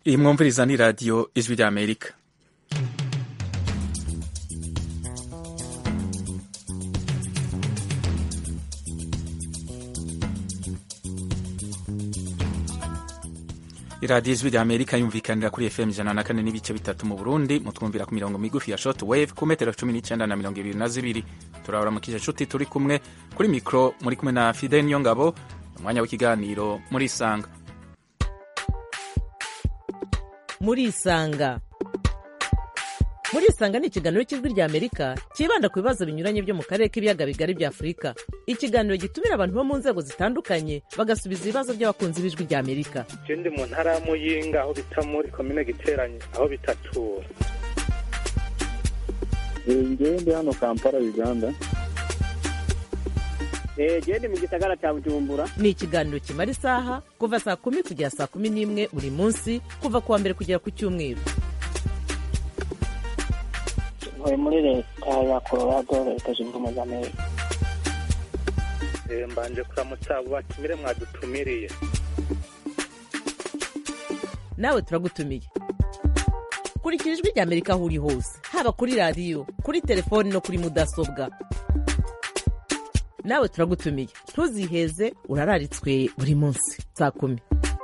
iyi mwumviriza ni radiyo ijwi ry'amerika iradiyo ijwi ry'amerika yumvikanira kuri fm ijana na kane n'ibice bitatu mu burundi mutwumvira ku mirongo migufi ya short wave ku metero cumi n'icyenda na mirongo ibiri na zibiri turabura mu nshuti turi kumwe kuri mikoro muri kumwe na fide niyo ngabo umwanya w'ikiganiro muri isanga muri isanga muri isanga ni ikiganiro cy'ijwi rya amerika cyibanda ku bibazo binyuranye byo mu karere k'ibiyaga bigari bya afurika ikiganiro gitumira abantu bo mu nzego zitandukanye bagasubiza ibibazo by'abakunzi b'ijwi rya amerika je ndi mu ntara ya muyinga aho bita muri komine giteranye aho bitatura ngewe ndi hano kampala uganda genda mu gisagara cya bujumbura ni ikiganiro kimara isaha kuva saa kumi kugera saa kumi n'imwe buri munsi kuva ku wa mbere kugera ku cyumweru ntuye muri leta ya colorado leta zunze ubumwe za amerika Eh, mbanje kuramutsa abo batumire mwadutumiriye nawe turagutumiye kurikira ijwi rya amerika aho uri hose haba kuri radiyo kuri telefoni no kuri mudasobwa nawe turagutumiye ntuziheze urararitswe buri munsi saa kumi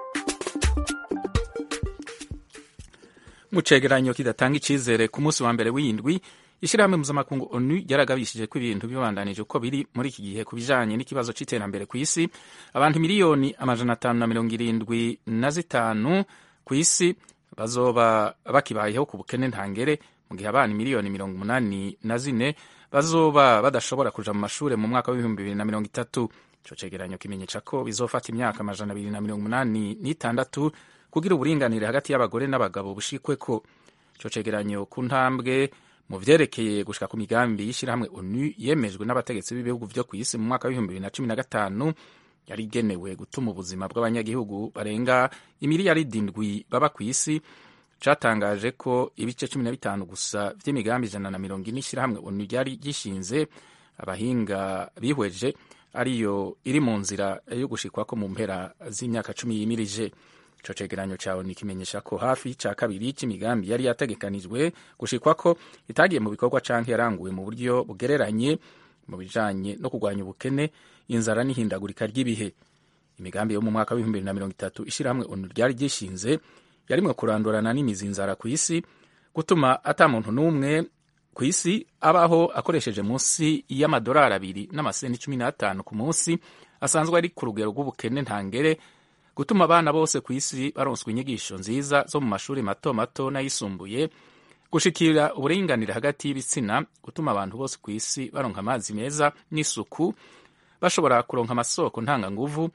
mu cegeranyo kidatanga icizere ku munsi wa mbere w'indwi ishyirahamwe mpuzamakungu onu ryaragabishije ko ibintu bibandanije uko biri muri iki gihe ku bijanye n'ikibazo c'iterambere ku isi abantu miliyoni amajana atanu na mirongo irindwi na zitanu ku isi bazoba bakibayeho ku bukene ntangere mu gihe abana miliyoni mirongo umunani na zine bazoba badashobora kuja mu mashure mu mwaka w'ibihumbi bibiri na mirongo itatu ico cegeranyo kimenyesha ko bizofata imyaka amajana abiri na mirongo umunani n'itandatu kugira uburinganire hagati y'abagore n'abagabo bushikweko ico cegeranyo ku ntambwe mu vyerekeye gushika ku migambi y'ishirahamwe onu yemejwe n'abategetsi b'ibihugu vyo kw'isi mu mwaka w'ibihumbi bibiri na cumi na gatanu yari igenewe gutuma ubuzima bw'abanyagihugu barenga imiliyaridi indwi baba kw'isi catangaje ko ibice cumi na bitanu gusa vy'imigambi ijana na mirongo ine ishirahamwe onu ryari gishinze abahinga bihweje ariyo iri mu nzira yo gushikwako mu mpera z'imyaka cumi yimirije ico cegeranyo cawe nikimenyesha ko hafi ca kabiri c'imigambi yari yategekanijwe gushikwako itagiye mu bikorwa canke yaranguwe mu buryo bugereranye mu bijanye no kurwanya ubukene inzara n'ihindagurika ry'ibihe imigambi yo mu mwaka w'ibihumbi bibiri na mirongo itatu ishirahamwe onu ryari ryishinze yarimwe kurandurana n'imizi inzara ku isi gutuma ata muntu n'umwe ku isi abaho akoresheje munsi y'amadolari abiri n'amasenti cumi n'atanu ku munsi asanzwe ari ku rugero rw'ubukene ntangere gutuma abana bose ku isi baronswa inyigisho nziza zo mu mashuri mato mato n'ayisumbuye gushikira uburinganire hagati y'ibitsina gutuma abantu bose ku isi baronka amazi meza n'isuku bashobora kuronka amasoko ntanganguvu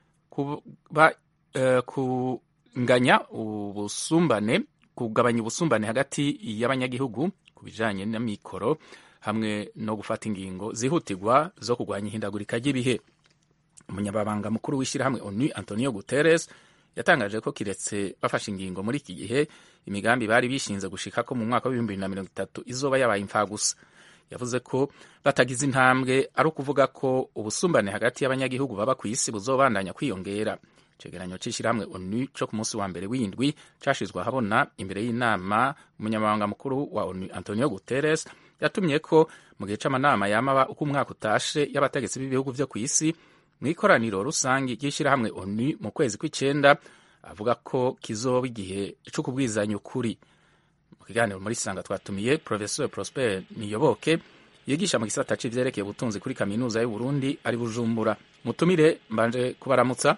kuba, uh, kunganya ubusumbane kugabanya ubusumbane hagati y'abanyagihugu ku bijanye n'amikoro hamwe no gufata ingingo zihutirwa zo kurwanya ihindagurika ry'ibihe umunyababanga mukuru w'ishyirahamwe onu antonio guterres yatangaje ko kiretse bafashe ingingo muri iki gihe imigambi bari bishinze gushika ko mu mwaka w'ibihumbi bibiri na mirongo itatu izoba yabaye imfagusa yavuze ko batagize intambwe ari ukuvuga ko ubusumbane hagati y'abanyagihugu baba ku isi buzobandanya kwiyongera icegeranyo c'ishyirahamwe onu co ku munsi wa mbere w'indwi cashizwe ahabona imbere y'inama umunyamabanga mukuru wa onu antonio guterres yatumye ko mu gihe c'amanama yamaba uko umwaka utashe y'abategetsi b'ibihugu vyo ku isi mu ikoraniro rusange ry'ishyirahamwe onu mu kwezi kw'icenda avuga ko kizoba igihe co kubwizanya ukuri mu kiganiro muri sanga twatumiye professeur prosper niyoboke yigisha mu gisata c'ivyerekeye ubutunzi kuri kaminuza y'uburundi ari bujumbura mutumire mbanje kubaramutsa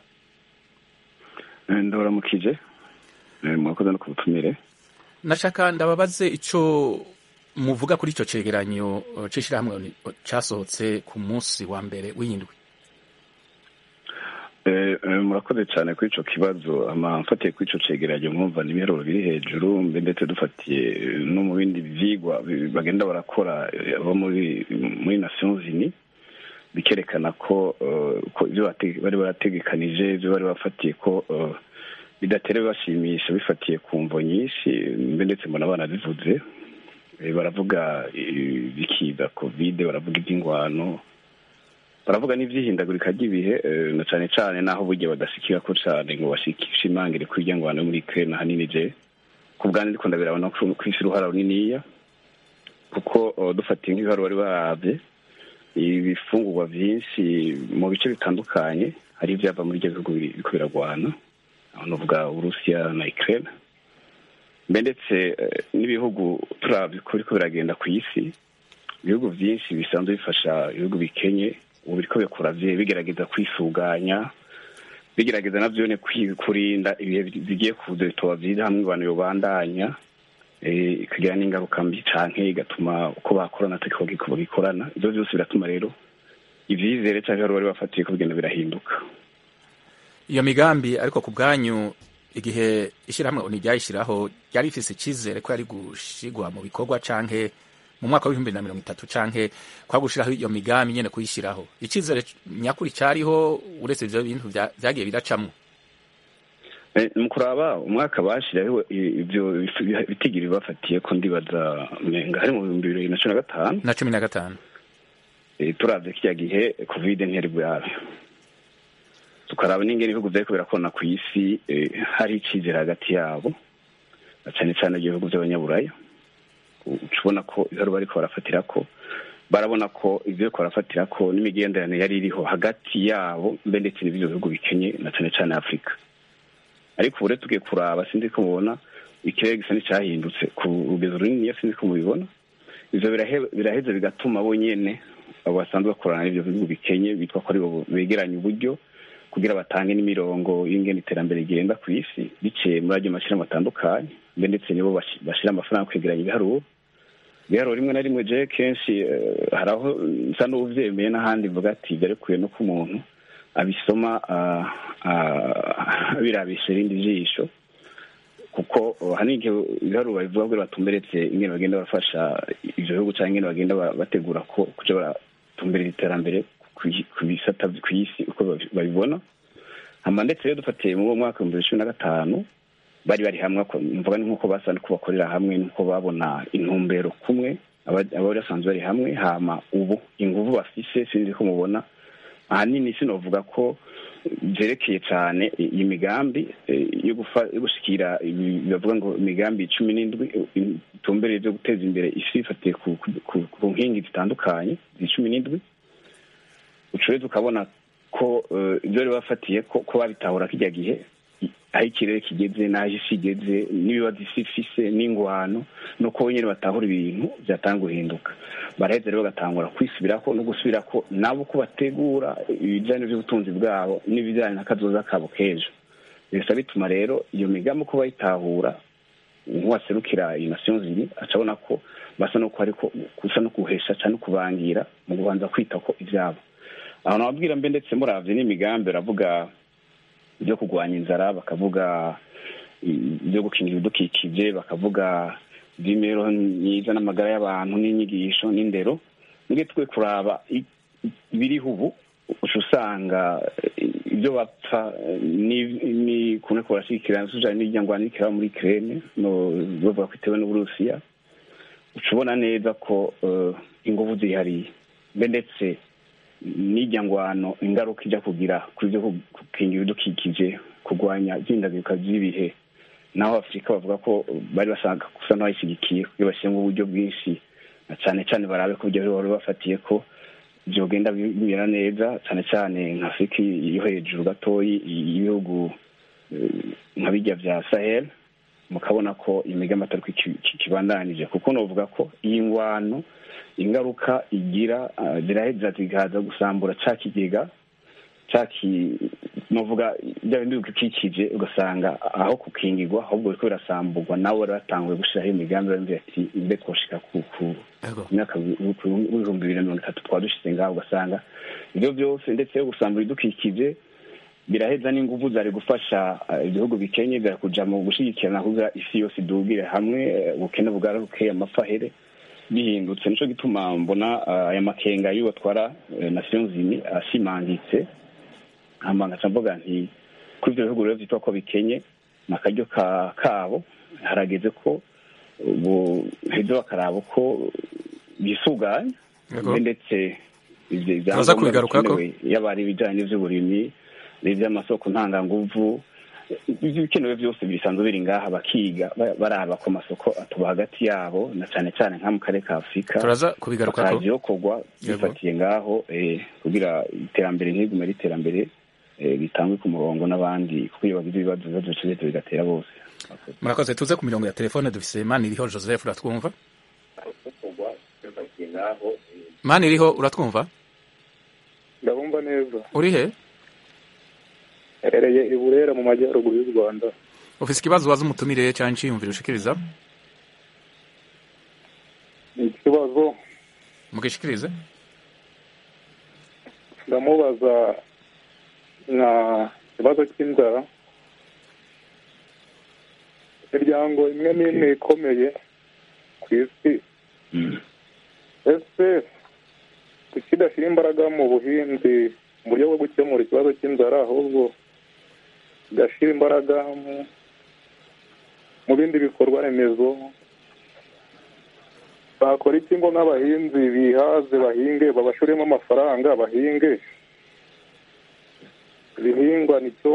ndabaramukije murakoze no kubutumire nashaka ndababaze ico muvuga kuri ico cegeranyo c'ishirahamwe casohotse ku munsi wa mbere w'indwi murakoze cyane kuri icyo kibazo mfatiye kuri icyo cegeranyo mwumva n'ibiharuro biri hejuru ndetse dufatiye no mu bindi byigwa bagenda barakora abo muri muri nations unies bikerekana ko ibyo bari barategekanije ibyo bari bafatiye ko bidatera bibashimisha bifatiye ku mvo nyinshi ndetse mbona banabivuze baravuga ibikiza kovide baravuga iby'ingwano baravuga n'ivyihindagurika ry'ibihe eh, na cane cane naho burya badashikira ko cane ngo bashimangire ko irya ngwano yo muri Ukraine ahanini je ku bwanjye ndiko ndabirabona ko kw'isi uruhara runiniya kuko oh, dufatiye nk'ibiharuro bari baravye ibifungurwa vyinshi mu bice bitandukanye hari ivyava muri ivyo bihugu biri- biriko biragwana aho novuga uburusiya na Ukraine mbe ndetse eh, n'ibihugu turavye ko biriko biragenda ku isi ibihugu vyinshi bisanzwe bifasha ibihugu bikenye ubu biriko bikora vye bigerageza kwisuganya bigerageza navyone kwi- kurinda ibihe bi- bigiye kuza bitoba vyiza hamwe abantu yobandanya eh, ikagira n'ingaruka mbi canke igatuma uko bakorana atariko bagiko bagikorana ivyo vyose biratuma rero ivyizere canke bari bari bafatiye ko bigenda birahinduka iyo migambi ariko ku bwanyu igihe ishyirahamwe oni ryayishyiraho ryari rifise icyizere ko yari gushigwa mu bikorwa canke mu mwaka w'ibihumbi na mirongo itatu canke kwa gushiraho iyo migambi nyene kuyishyiraho icyizere nyakuri cyariho uretse ivyo bintu vya- vyagiye biracamwo Eh, mu kuraba umwaka bashiraho i- ivyo bif- bitigiri bafatiye ko ndibaza menga hari mu bihumbi bibiri na cumi na gatanu na cumi na gatanu Eh, turavye kirya gihe covid ntiyari bwabe tukaraba n'ingene ibihugu vyariko birakorana ku isi eh, hari icizere hagati yabo na cane cane ibihugu vy'abanyaburaya uca ubona ko ibiharuro bariko barafatirako barabona ko ivyo bariko barafatirako n'imigenderanire yari iriho hagati yabo mbe ndetse n'ivyo bihugu bikenye na cane cane afurika ariko ubu rero tugiye kuraba sinzi ko mubona ikirere gisa n'icyahindutse ku rugero runini sinzi ko mubibona ivyo birahe- biraheza bigatuma bo nyene abo basanzwe bakorana n'ivyo bihugu bikenye bitwa ko aribo begeranya uburyo kugira batange n'imirongo y'ingene iterambere rigenda ku isi biciye muri ayo mashirahamwe atandukanye mbe ndetse nibo bashi- bashira amafaranga kwegeranya ibiharuro ibiharuro rimwe na rimwe je kenshi eh, hari aho nsa n'uvyemeye n'ahandi mvuga ati byarekuye no ko umuntu abisoma ah, ah, birabisha irindi jisho kuko oh, hari igihe ibiharuro babivuga ngo batumberetse ingene bagenda barafasha ivyo bihugu canke ingene bagenda ba- bategura ko kuja baratumberera iterambere ku- ku bisata ku isi uko babi- babibona hama ndetse rero dufatiye muri uwo mwaka w'ibihumbi bibiri cumi na gatanu bari bari hamwe ako- mvuga ni nk'uko basa nuko bakorera hamwe nuko babona intumbero kumwe aba- abari basanzwe bari hamwe hama ubu inguvu bafise sinzi ko mubona ahanini sinovuga ko vyerekeye cane i- iyi migambi eh, yo gufa- yo gushikira ibi- bavuga ngo imigambi cumi n'indwi eh, itumbereye vyo guteza imbere isi bifatiye ku, ku, ku, ku nkingi zitandukanye zi cumi n'indwi ucure tukabona ko eh, ivyo bari bafatiye ko ko babitahura kirya gihe i- aho ikirere kigeze n'aho isi igeze n'ibibazo isi ifise n'ingwano nuko nyene batahura ibintu vyatanga guhinduka baraheza rero bagatangura kwisubirako no gusubirako nabo ko bategura ibijanye n'ubutunzi bwabo n'ibijanye n'akazoza kabo k'ejo bisa bituma rero iyo migambi uko bayitahura nk'uwaserukira iyi nation ziri aca abona ko basa no ariko gusa no kuhesha cyane kubangira mu kubanza kwita ko ivyabo aho nababwira mbe ndetse muravye n'imigambi baravuga ibyo kurwanya inzara bakavuga ibyo gukingira ibidukikije bakavuga iby'imibereho myiza n'amagara y'abantu n'inyigisho n'indero nge twe kuraba i- ibiriho ubu uca usanga eh, ibyo bapfa eh, ni- ni kumwe ko barashigikira sujanye n'iryangwana rikiraba muri Ukraine no bavuga ko itewe n'Uburusiya uca ubona neza ko eh, inguvu zihariye mbe ndetse n'ijya ngwano ingaruka ijya kugira kuri byo gukingira ibidukikije kurwanya ihindagurika ry'ibihe naho afurika bavuga ko bari basanga gusa n'abayishyigikiye kugira bashyiremo uburyo bwinshi na cyane cyane barabe ko ibyo bari bafatiye ko byogenda bimera neza cyane cyane nka afurika yo hejuru gatoyi y'ibihugu eh, nka bijya bya sahel mukabona ko imigambi atari ko iki- iki- kibandanije kuko novuga ko iyi ngwano ingaruka igira ah, ziraheza zikaza gusambura ca kigega caki novuga bya bindi bigukikije ugasanga aho kukingirwa ahubwo biriko birasamburwa nabo bari batanguye gushiraho imigambi bamubwira ati mbe twoshika ku ku Ego. myaka w'ibihumbi bibiri na mirongo itatu twaba dushize ngaho ugasanga ibyo byose ndetse yo gusambura ibidukikije biraheza n'inguvu zari gufasha eh, ibihugu bikenye zari kuja mu gushigikirana kugira isi yose idugire hamwe eh, ubukene bwararuke amafahere bihindutse nico gituma mbona eh, aya makenga y'uwo atwara eh, nations unies ashimangitse hama ngaca mvuga nti kuri ivyo bihugu rero vyitwa ko bikenye ni akaryo ka- kabo harageze ko ubu heza bakaraba ko bisuganya Yego. mbe ndetse ivyo Turaza ivyangombwa kubigarukako. bikenewe yaba ari ibijanye n'ivy'uburimyi n'ivy'amasoko ntanganguvu ibikenewe byose bisanzwe biri ngaha bakiga ba- baraba ko amasoko atuba hagati yabo na cane cane nka mu karere ka afurika turaza kubigarukako bakaza yokorwa Yego. bifatiye ngaho eh, kugira iterambere ntigume ari iterambere eh, ritangwe ku murongo n'abandi kuko iyo bagize ibibazo ibibazo bica bigatera bose murakoze tuze ku mirongo ya telefone dufise mani iriho joseph uratwumva mani iriho uratwumva ndabumva neza uri he herereye i burera mu majyaruguru y'u rwanda ufise ikibazo waza umutumire cyangwa iciyumviro ushikiriza ni ikibazo mugishikirize ndamubaza nka ikibazo cy'inzara imiryango imwe n'imwe ikomeye ku isi Mm. ese kuki idashyira imbaraga mu buhinzi mu buryo bwo gukemura ikibazo cy'inzara ahubwo igashyira imbaraga mu- mu bindi bikorwa remezo bakora iki ngo n'abahinzi bihaze bahinge babashoremo amafaranga bahinge ibihingwa nicyo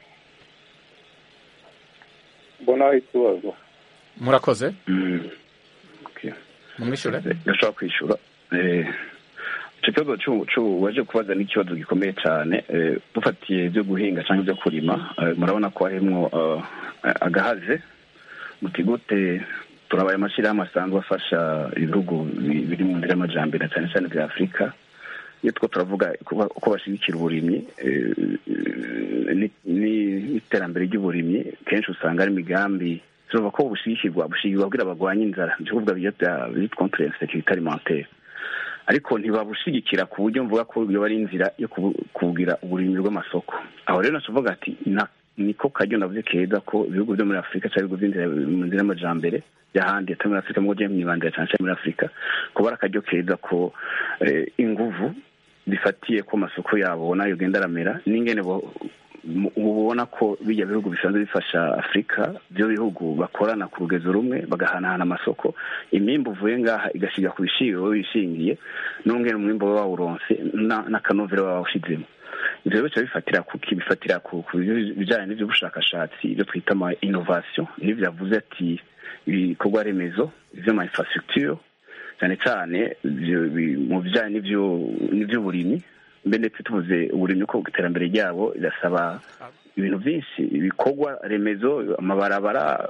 mbona ikibazo murakoze Mm. Okay. mumwishure gashobora kwishura Eh, ico kibazo c'u- c'u- waje kubaza ni ikibazo gikomeye cane Eh, dufatiye ibyo guhinga cyangwa ibyo kurima eh, murabona ko harimwo eh, agahaze muti gute turabaye amashyirahamwe asanzwe afasha ibihugu bi- biri mu nzira y'amajambere cyane cyane bya afurika iyo two turavuga kuba- uko bashyigikira uburimyi eh, ni- ni- n'iterambere ry'uburimyi kenshi usanga ari imigambi tuvuga ko bushigikirwa bushigikirwa kugira bagwanye inzara ni ukuvuga byo bya bit contre insécurité alimentaire ariko ntibabushigikira ku buryo mvuga ko yoba ari inzira yo kubu- kugira uburimyi bw'amasoko aho rero nacuvuga ati na- niko karyo navuze keza ko ibihugu byo muri afurika cyangwa ibihugu by'inzira mu nzira y'amajambere by'ahandi atari muri afurika mu buryo mwibandira cyane cyane muri afurika kuba ari akaryo keza ko eh, inguvu bifatiye ko amasoko yabo nayo genda aramera n'ingene bo- mu- ubona ko bijya bihugu bisanzwe bifasha afurika byo bihugu bakorana ku rugezo rumwe bagahanahana amasoko imyimbu uvuye ngaha igasiga ku bishiro wowe wishingiye n'ungene umwimbu baba bawuronse na- n'akanovera baba bawushizemo ivyo rero bica bifatira kuki bifatira ku ku bijanye n'ivy'ubushakashatsi ibyo twita ama innovation n'ivyo yavuze ati ibikorwa remezo ivy'ama infrastructure cyane cyane ivyo bi- mu bijanye n'ivyo- n'ivy'uburimyi mbe ndetse tuvuze uburimyi ko iterambere ryabo rirasaba ibintu byinshi ibikorwa remezo amabarabara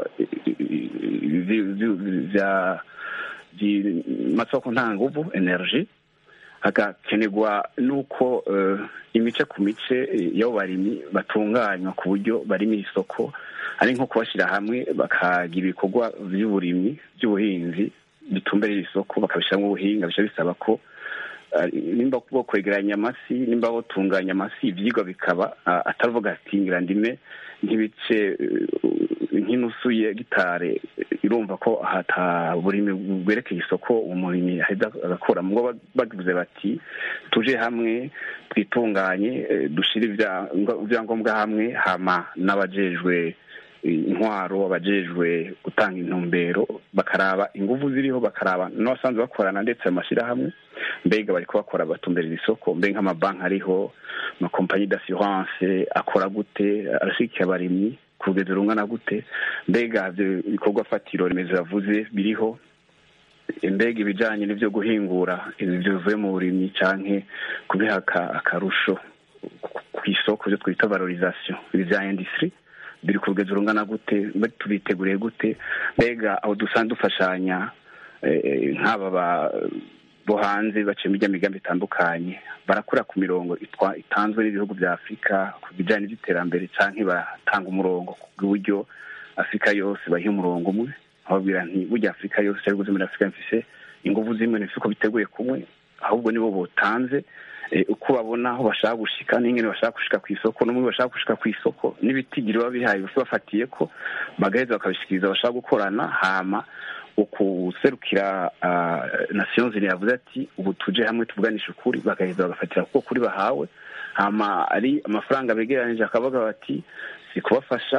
masoko ntanguvu energy hagakenerwa n'uko eh, imice ku mice eh, y'abo barimyi batunganywa ku buryo barimo isoko ari nko kubashyira hamwe bakagira ibikorwa by'uburimyi by'ubuhinzi bitumbereye isoko bakabishyiramo ubuhinga bica bisaba ko eh, nimba bo kwegeranya amasi nimba botunganya amasi ivyigwa bikaba ah, atavuga ati ngira ndime nk'ibice eh, nk'inusu ya gitare irumva ko hata burimi bwerekeye isoko umurimyi aheza agakora mugo ba- bagize bati tuje hamwe twitunganye eh, dushire ibya- ibyangombwa hamwe hama n'abajejwe intwaro abajejwe gutanga intumbero bakaraba inguvu ziriho bakaraba n'abasanzwe bakorana ndetse amashyirahamwe mbega bariko bakora batumberera isoko mbe nk'amabanki ariho amakompanyi d'assurance akora gute arashikiye abarimyi ku rugero rungana gute mbega ivyo bikorwa fatiro remezo yavuze biriho mbega ibijanye n'ivyo guhingura ibyo bivuye mu burimyi canke kubiha aka- akarusho ku- ku isoko ivyo twita valorisation ibi vya industry biri ku rugero rungana gute mbe tubiteguriye gute mbega aho dusanzwe dufashanya eh, eh, nk'aba ba- bo hanze baciye muri migambi itandukanye barakura ku mirongo itwa- itanzwe n'ibihugu bya afurika ku bijyanye n'iby'iterambere canke batanga umurongo ku bw'uburyo afurika yose bayiha umurongo umwe ababwira nti burya afurika yose cyangwa ibihugu byo muri afurika mfise inguvu zimwe ntibifite uko biteguye kumwe ahubwo nibo botanze eh, uko babona aho bashaka gushika n'ingene bashaka gushika ku isoko n'umwe bashaka gushika ku isoko n'ibitigiri baba bihaye bose bafatiye ko bagaheza bakabishikiriza bashaka gukorana hama ukuserukira uh, nations unies yavuze ati ubu tuje hamwe tuvuganisha ukuri bagaheza bagafatira kuko kuri bahawe hama ari amafaranga begeranije akavuga bati si kubafasha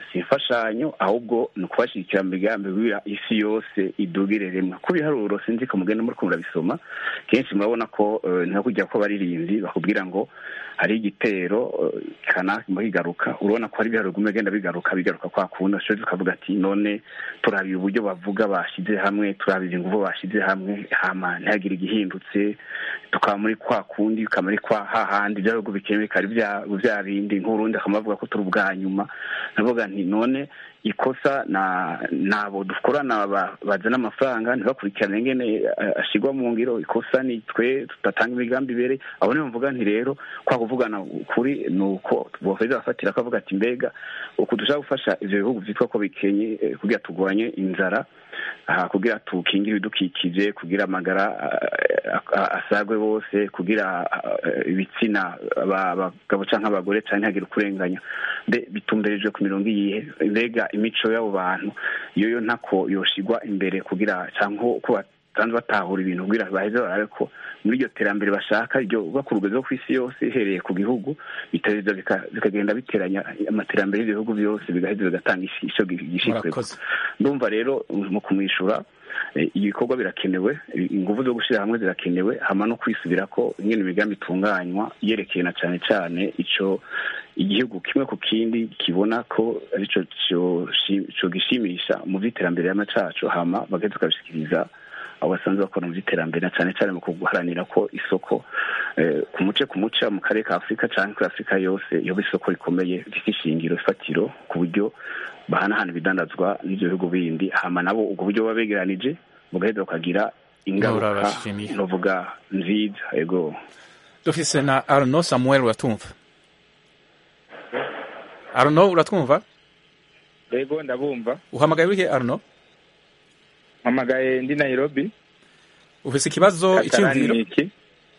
si imfashanyo ahubwo ni ukubashyigikira mu migambi kugira isi yose idugire rimwe ku biharuro sinzi ko mugenda muri kumva bisoma kenshi murabona ko eh, nta kujya ko baririmbyi bakubwira ngo hari igitero eh, kanaka kigaruka urabona ko hari ibiharuro bimwe bigenda bigaruka bigaruka kwa kundi ashobora tukavuga ati none turabiye uburyo bavuga bashyize hamwe turabiye ingufu bashyize hamwe hama ntihagire igihindutse tukaba muri kwa kundi tukaba muri kwa hahandi bya bihugu bikenewe bikaba ari bya bya bindi nk'urundi akaba avuga ko turi ubwa nyuma ndavuga nti none ikosa na nabo dukorana ba- bazana amafaranga ntibakurikirane ingene eh, ashyirwa mu ngiro ikosa ni twe tudatanga imigambi ibere aho niyo mvuga nti rero kwa kuvugana ukuri ni uko bofeza bafatira akavuga ati mbega uku dushaka gufasha ivyo bihugu vyitwa ko bikenye eh, kugira turwanye inzara aha kugira tukingire ibidukikije kugira amagara eh, a- asagwe bose kugira eh, ibitsina aba- abagabo canke abagore canke ntihagire ukurenganya mbe bitumberejwe ku mirongo iyihe mbega imico y'abo bantu iyo yo ntako yoshigwa imbere kugira canke ko basanzwe batahura ibintu kugira baheze barabe ko muri iryo terambere bashaka ryo bakurugezeho ku isi yose ihereye ku gihugu biteza bika- bikagenda biteranya amaterambere y'ibihugu byose bigaheza bigatanga isi- ico gishikwe murakoze ndumva rero mu kumwishyura eh, ibikorwa birakenewe ingufu zo gushyira hamwe zirakenewe hama no kwisubira ko ingene imigambi itunganywa yerekeye na cyane cyane ico igihugu kimwe ku kindi kibona ko arico co- co gishimisha mu vy'iterambere y'ama cacu hama bagaheza tukabishikiriza abo basanzwe bakora mu vy'iterambere na cyane cyane mu guharanira ko isoko eh, ku muce ku muce mu karere ka afurika canke kuri afurika yose yoba isoko rikomeye rifite ishingiro ifatiro ku buryo bahanahana ibidandazwa n'ivyo bihugu bindi hama nabo ubwo buryo baba begeranije bugaheza bukagira ingaruka Urabashimiye. novuga nziza ego dufise na arno samuel uratumva arno uratwumva yego ndabumva uhamagaye urihe arno mpamagaye ndi nairobi ufise ikibazo icyiyumviro Kakarani iki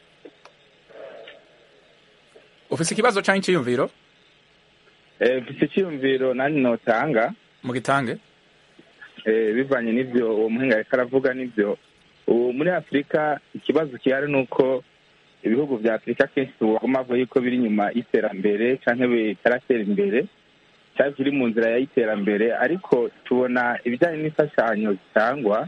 ufise ikibazo canke icyiyumviro Eh, mfise icyiyumviro nanjye notanga mu gitange eh, bivanye n'ivyo uwo muhinga ariko aravuga n'ivyo ubu muri afurika ikibazo gihari ni uko ibihugu vya afurika kenshi tubaguma bavuga yuko biri inyuma y'iterambere canke bitaratera imbere cyangwa biri mu nzira y'iterambere ariko tubona ibijyanye n'imfashanyo zitangwa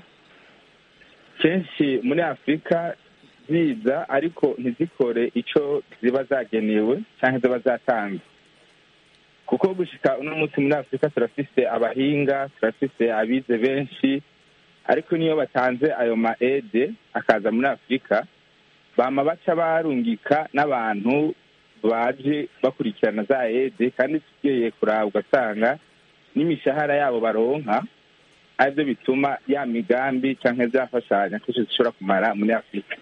kenshi muri afurika ziza ariko ntizikore ico ziba zagenewe canke ziba zatanzwe kuko gushika uno munsi muri afurika turafise abahinga turafise abize benshi ariko niyo batanze ayo ma ede akaza muri afurika bama baca barungika n'abantu baje bakurikirana za ede kandi tugiye kuraba ugasanga n'imishahara yabo baronka aribyo bituma ya migambi canke zafashanya kenshi zishobora kumara muri afurika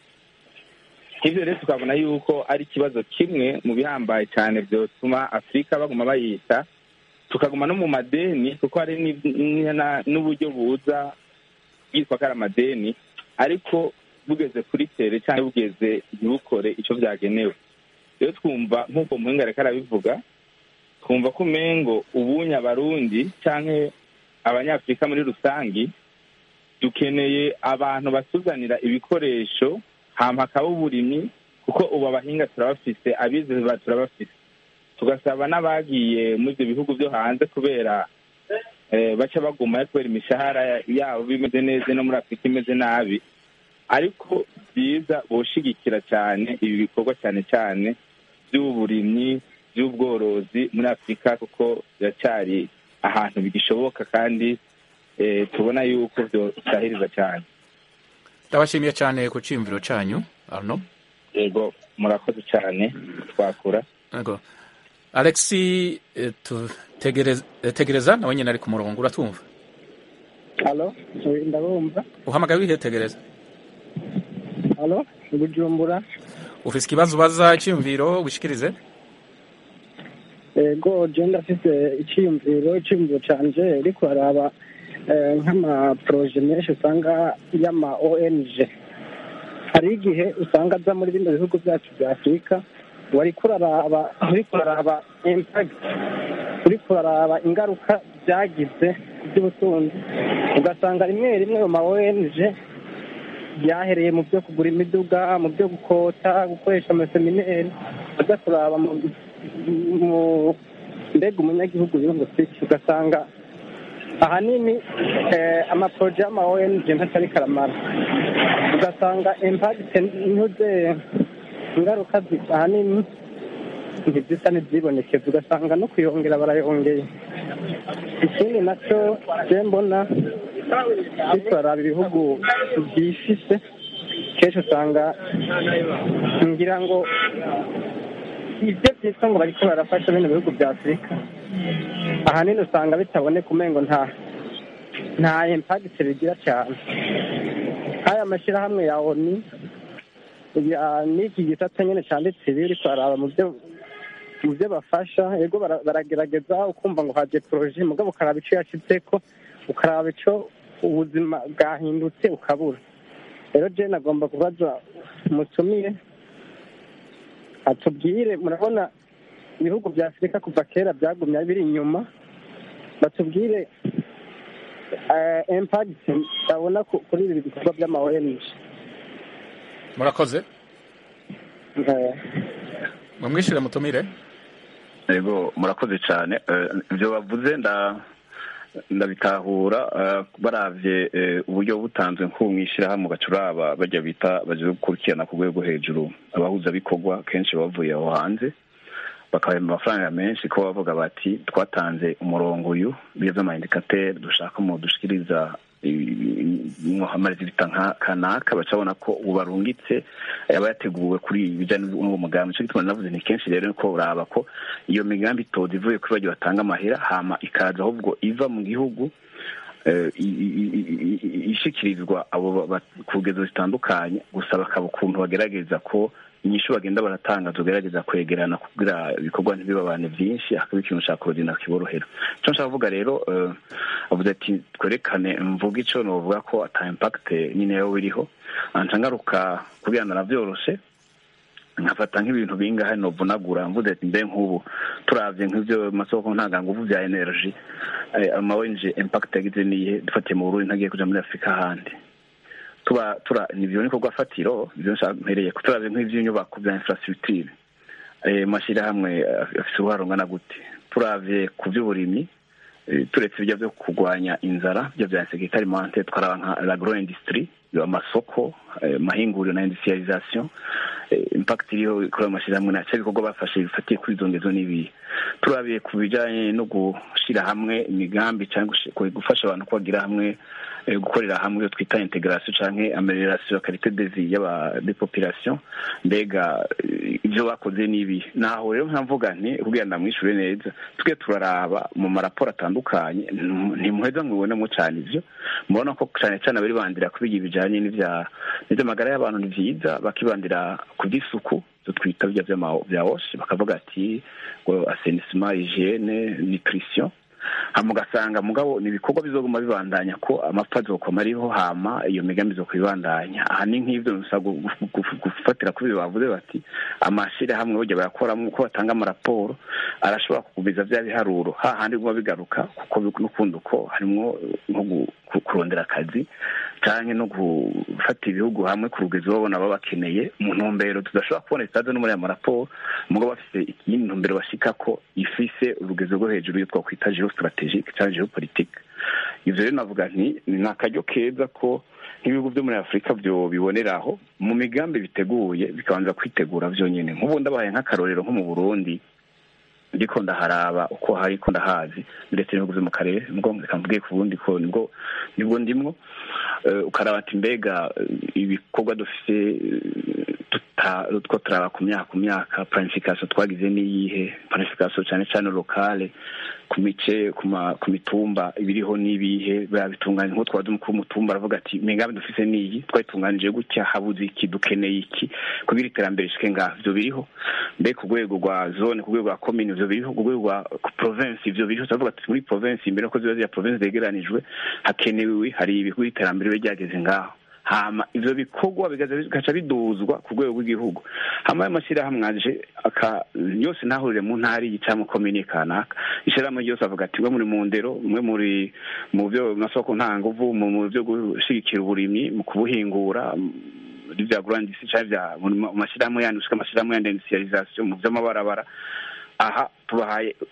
ivyo rero tukabona yuko ari ikibazo kimwe mu bihambaye cyane vyotuma afurika baguma bayita tukaguma no mu madeni kuko hari ni- ni- na- n'uburyo buza bwitwa ko ari amadeni ariko bugeze kuri tere cyangwa bugeze ntibukore ico vyagenewe rero twumva nk'uko muhinga ariko arabivuga twumva ko umengo ubunya abarundi canke abanyafurika muri rusangi dukeneye abantu batuzanira ibikoresho hama hakaba uburimyi kuko ubu abahinga turabafise abize ba- turabafise tugasaba n'abagiye muri ibyo bihugu byo hanze kubera eh, baca bagumayo kubera imishahara yabo bimeze neza no muri afurika imeze nabi ariko byiza boshigikira cyane ibi bikorwa cyane cyane by'uburimyi by'ubworozi muri afurika kuko biracyari ahantu bigishoboka kandi eh, tubona yuko byosahiriza cyane ndabashimiye cyane ku cyiyumviro cyanyu arno yego murakoze cyane twakura Yego. alexi eh, tu- tegereza eh, tegereza nawe nyine ari ku murongo uratumva halo ndabumva uhamagaye urihe tegereza halo bujumbura ufise ikibazo ubaza icyiyumviro wishikirize ego je ndafise icyiyumviro icyiyumviro canje ariko haraba eh, nk'amaporoje menshi usanga y'ama ong hari igihe usanga aza muri bino bihugu byacu bya afurika wariko uraraba uriko uraraba impact uriko uraraba ingaruka byagize ku by'ubutunzi ugasanga rimwe rimwe mu ma ong byahereye mu byo kugura imiduga mu byo gukota gukoresha amasemineri aza kuraba mu mu mbega umunyagihugu yungutse iki ugasanga ahanini eh, amaporoje y'ama ONG ntatari karamara ugasanga impagite ntuze ingaruka zi- ahanini ntizisa n'izibonekeza ugasanga no kuyongera barayongeye ikindi nacyo je mbona bitwaraba ibihugu byifise kenshi usanga ngira ngo ibyo byitwa ngo bariko barafasha bino bihugu bya afurika ahanini usanga bitaboneka umengo nta nta impagite bigira cyane nk'aya mashyirahamwe ya oni ya n'iki gisata nyine cyanditse ibi uriko araba mu byo mu byo bafasha yego bara- baragerageza ukumva ngo haje poroje mugabo ukaraba ico yashitseko ukaraba ico ubuzima bwahindutse ukabura rero je nagomba kubaza mutumire atubwire murabona ibihugu bya afurika kuva kera byagumye biri inyuma batubwire impagiti babona ku- kuri ibi bikorwa by'ama ONG murakoze Eh, mumwishyure mutumire yego murakoze cyane Eh, ibyo bavuze nda ndabitahura eh, baravye eh, uburyo butanzwe nko mu ishyirahamwe bacuraba bajya bita baje gukurikirana ku rwego hejuru abahuzabikorwa kenshi bavuye aho hanze bakabahemba amafaranga menshi ko bavuga bati twatanze umurongo uyu biyo by'amayindikateri dushaka mu dushikiriza muhamariza ibita nka kanaka bacabona ko ubu barungitse yaba yateguwe kuri ibi bijyanye n'uwo mugambi nicyo gituma navuze ni kenshi rero ko uraba ko iyo migambi itoza ivuye kuri bagiye batanga amahera hama ikaza ahubwo iva mu gihugu eh, i- i- i- i- ishikirizwa abo ba- ba- ku rugezo zitandukanye gusa bakaba ukuntu bagerageza ko inyishu bagenda baratanga tugerageza kwegerana kugira ibikorwa ntibibabane byinshi hakaba ikintu cya korodina kiborohera icyo nshaka kuvuga rero eh, avuze ati twerekane mvuga icyo novuga ko ata impact nyine yo biriho anca ngaruka kugira ngo navyoroshe nkafata nk'ibintu bingahe novunagura mvuze ati mbe nk'ubu turavye nk'ivyo masoko ntanganguvu vya energy eh, ama ONG impact yagize niye dufatiye mu Burundi ntagiye kuja muri Afurika ahandi tuba tura nivyo nikorwa fatiro ivyo nshaka mpereye ko turavye nk'ivy'inyubako vya infrastructure eh, mashyirahamwe eh, afise uruhare rungana gute turavye ku vy'uburimyi eh, turetse ibyo byo kurwanya inzara byo bya insécurité alimentaire twaraba nka l'agro industrie amasoko eh, mahinguriro na industrialisation eh, impact iriho kuri ayo mashyirahamwe nacyo ibikorwa bafashe bifatiye kuri izo ngezo n'ibihe turabiye ku bijyanye no gushyira hamwe imigambi cyangwa gushi- gufasha abantu kubagira hamwe eh, gukorera hamwe iyo twita integration canke amelioration ya qualité de vie y'aba de population mbega eh, ibyo bakoze n'ibi naho rero nkavuga nti kugira ndamwishure neza twe turaraba mu maraporo atandukanye nti- ntimuheza mwibonemo cyane ivyo mubona ko cyane cyane abari bandira kubiga ibijanye n'ivya n'ivy'amagara y'abantu ni vyiza bakibandira ku by'isuku ibyo twita bya vy'ama- vya wash bakavuga ati ngo assainissement hygiene nutrition hama ugasanga mugabo ni ibikorwa bizoguma bibandanya ko amapfa azokoma ariho hama iyo migambi zo kubibandanya aha ni nk'ivyo gusa gu- gu- gu- gufatira kuri ibyo bavuze bati amashirahamwe burya bayakoramo uko batanga amaraporo arashobora kugumiza vya biharuro hahandi biguma bigaruka kuko bi- n'ukundi uko harimwo nko gu- ku- kurondera akazi canke no gufata ibihugu hamwe ku rugezo babona baba bakeneye mu ntumbero tudashobora kubona itaze no muri aya maraporo mugabo bafise iyindi ntumbero bashikako ifise urugezo rwo hejuru iyo twakwita geostrategique canke geopolitique ivyo rero navuga nti ni akaryo keza ko nk'ibihugu vyo muri afurika vyo biboneraho mu migambi biteguye bikabanza kwitegura vyonyene nk'ubu ndabahaye nk'akarorero nko mu burundi ndiko ndaharaba uko hari ko ndahazi ndetse n'ibihugu vyo mu karere nubwo reka mvuge ku bundi ko nibwo nibwo ndimwo Eh, ukaraba ati mbega eh, ibikorwa dufise eh, tuta- two turaba ku myaka ku myaka planification twagize n'iyihe planification cyane cyane lokale ku mice ku ma- ku mitumba ibiriho n'ibihe babitunganya nko twaza umukuru w'umutumba aravuga ati migambi dufise n'iyi twayitunganije gutya habuze iki dukeneye iki kugira iterambere rishike ngaha ivyo biriho mbe ku rwego rwa zone ku rwego rwa komine ivyo biriho ku rwego rwa province ivyo biriho turavuga ati muri province imbere ko ziba ziriya province zegeranijwe hakenewe hari ibikorwa iterambere biba ryageze ngaho hama ivyo bikorwa bigaza bigaca biduzwa ku rwego rw'igihugu hama ayo mashyirahamwe aje aka yose ntahurire mu ntara iyi cyangwa komine kanaka ishyirahamwe ryose avuga ati mwe muri mu ndero mwe muri mu byo masoko ntanguvu mu mu byo gushigikira uburimyi mu kubuhingura muri bya grandisi cyangwa bya mu mashyirahamwe yandi ushika amashyirahamwe yandi industrialisation mu by'amabarabara aha tubahaye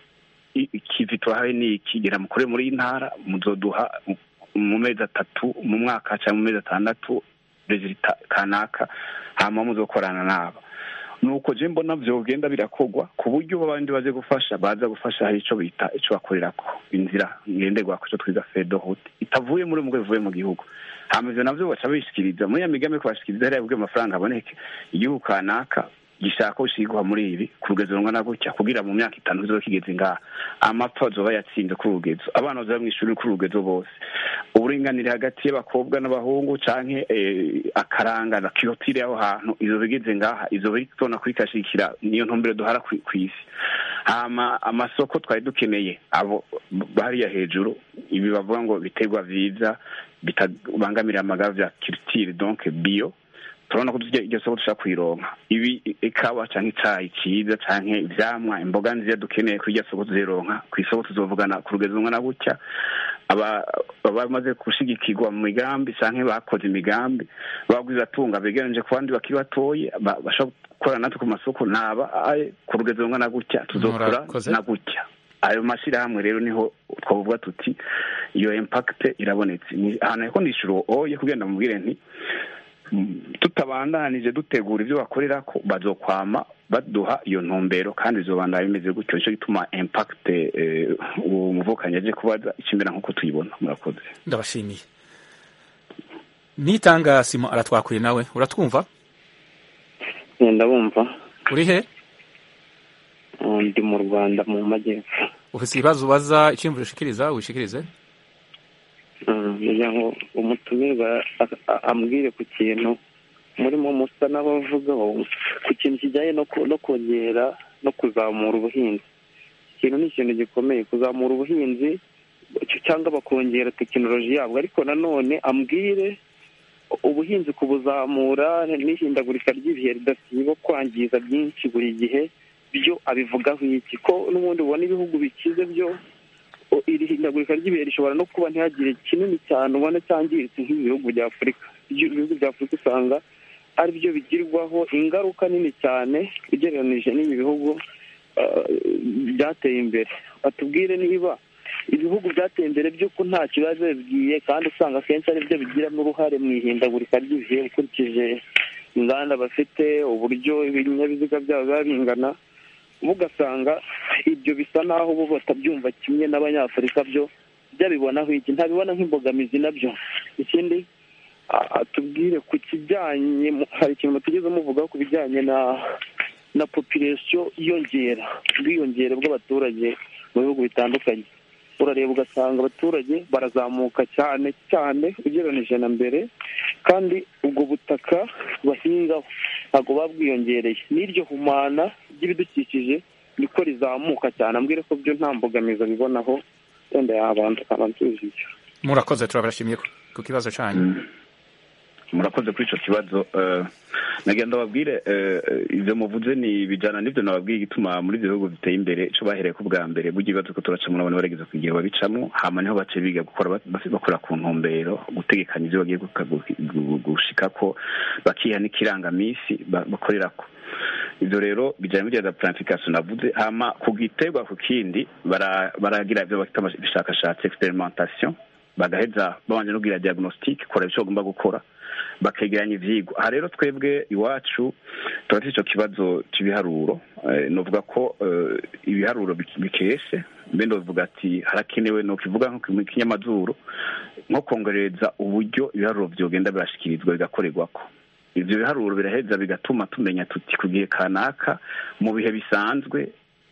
ikivi turahaye ni iki gera mukore muri iyi ntara muzoduha mu mezi atatu mu mwaka cyangwa mu mezi atandatu rezilita kanaka hama muzokorana nabo nuko je mbona vyogenda birakorwa ku buryo abandi baje gufasha baza gufasha hari ico bita ico bakorerako inzira ngenderwako ico twiza fedohute itavuye muri mugwe ivuye mu gihugu hama ivyo navyo baca bishikiriza muri ya migambi ko bashikiriza hariya bwe amafaranga aboneke igihugu kanaka gishaka ko shigwa muri ibi ku rugezo rungana gutya kugira mu myaka itanu kizoba kigeze ngaha amapfa azoba yatsinze ku rugezo abana bazoba mw'ishuri ku rugezo bose uburinganire hagati y'abakobwa n'abahungu canke akaranga na kirotire y'aho hantu izoba igeze ngaha izoba itona kwikashikira niyo ntumbero duhara kw'isi hama amasoko twari dukeneye abo hariya hejuru ibi bavuga ngo biterwa vyiza bitabangamira amagara vya kirutire donc bio turabona ko iryo soko dushaka kuyironka ibi ikawa canke icayi ciza canke ivyamwa imboga nziza dukeneye kuri iryo soko tuzironka ku isoko tuzovugana ku rugezo rungana gutya bamaze gushigikirwa mu migambi canke bakoze imigambi bagwiza tunga begeranije ku bandi bakiri batoye bashobora gukorana natwe ku masoko naba ku rugezo rungana gutya tuzokora na gutya ayo mashyirahamwe rero niho twavuga tuti iyo impact irabonetse ahantu ariko ndishura oye kugenda mubwire nti tutabandanije dutegura ibyo bakorera ko bazokwama baduha iyo ntumbero kandi izobandana bimeze gutyo nicyo gituma impact uwo muvukanyi aje kubaza ikimera nk'uko tuyibona murakoze ndabashimiye nitanga simo aratwakuye nawe uratwumva ndabumva uri he ndi mu rwanda mu majyepfo ufite ibibazo ubaza icyiyumviro ushikiriza wishikirize kugira ngo umutumirwa ambwire ku kintu murimo musa n'abavugaho ku kintu kijyanye no kongera no kuzamura ubuhinzi ikintu ni ikintu gikomeye kuzamura ubuhinzi cyangwa bakongera tekinoloji yabwo ariko nanone ambwire ubuhinzi kubuzamura n'ihindagurika ry'ibihe ridasiba kwangiza byinshi buri gihe byo abivugaho iki ko n'ubundi ubona ibihugu bikize byo iri hindagurika ry'ibihe rishobora no kuba ntihagire kinini cyane ubona cyangiritse nk'ibi bihugu bya afurika ibihugu bya afurika usanga ari byo bigirwaho ingaruka nini cyane ugereranyije n'ibi bihugu byateye imbere batubwire niba ibihugu byateye imbere by'uko nta kibazo bibwiye kandi usanga akenshi ari byo bigiramo uruhare mu ihindagurika ry'ibihe ukurikije inganda bafite uburyo ibinyabiziga byabo biba bingana ugasanga ibyo bisa naho bo batabyumva kimwe n'abanyafurika byo byabibonaho iki ntabibona nk'imbogamizi nabyo ikindi tubwire ku kijyanye hari ikintu tugeze muvugaho ku bijyanye na na population yiyongera ubwiyongere bw'abaturage mu bihugu bitandukanye urareba ugasanga abaturage barazamuka cyane cyane ugereranyije na mbere kandi ubwo butaka bahingaho ntabwo buba bwiyongereye n'iryo humana ry'ibidukikije niko rizamuka cyane ambwire ko byo nta mbogamizi abibonaho wenda yabanza akabansubiza ibyo murakoze turabashimiye ku kibazo cyanyu murakoze kuri icyo kibazo nagira ndababwire ibyo muvuze ni bijyana n'ibyo nababwiye igituma muri ibyo bihugu biteye imbere icyo bahereye ku bwa mbere burya ibibazo ko turacamo urabona barageza ku gihe babicamo hama niho bace biga gukora bakora ku ntumbero gutegekanya ibyo bagiye gushika ko bakiha n'ikirangaminsi bakorera ko ibyo rero bijyana n'ibyo za planification navuze hama ku giterwa ku kindi baragira ibyo bafite ubushakashatsi experimentation bagaheza babanje no kugira diagnostic kora icyo bagomba gukora bakegeranya ivyigwa aha rero twebwe iwacu turafite ico kibazo c'ibiharuro novuga ko ibiharuro bikeshe mbe ndovuga ati harakenewe no kivuga nko mu kinyamazuru nko kongereza uburyo ibiharuro vyogenda birashikirizwa bigakorerwako ivyo biharuro biraheza bigatuma tumenya tuti ku gihe kanaka mu bihe bisanzwe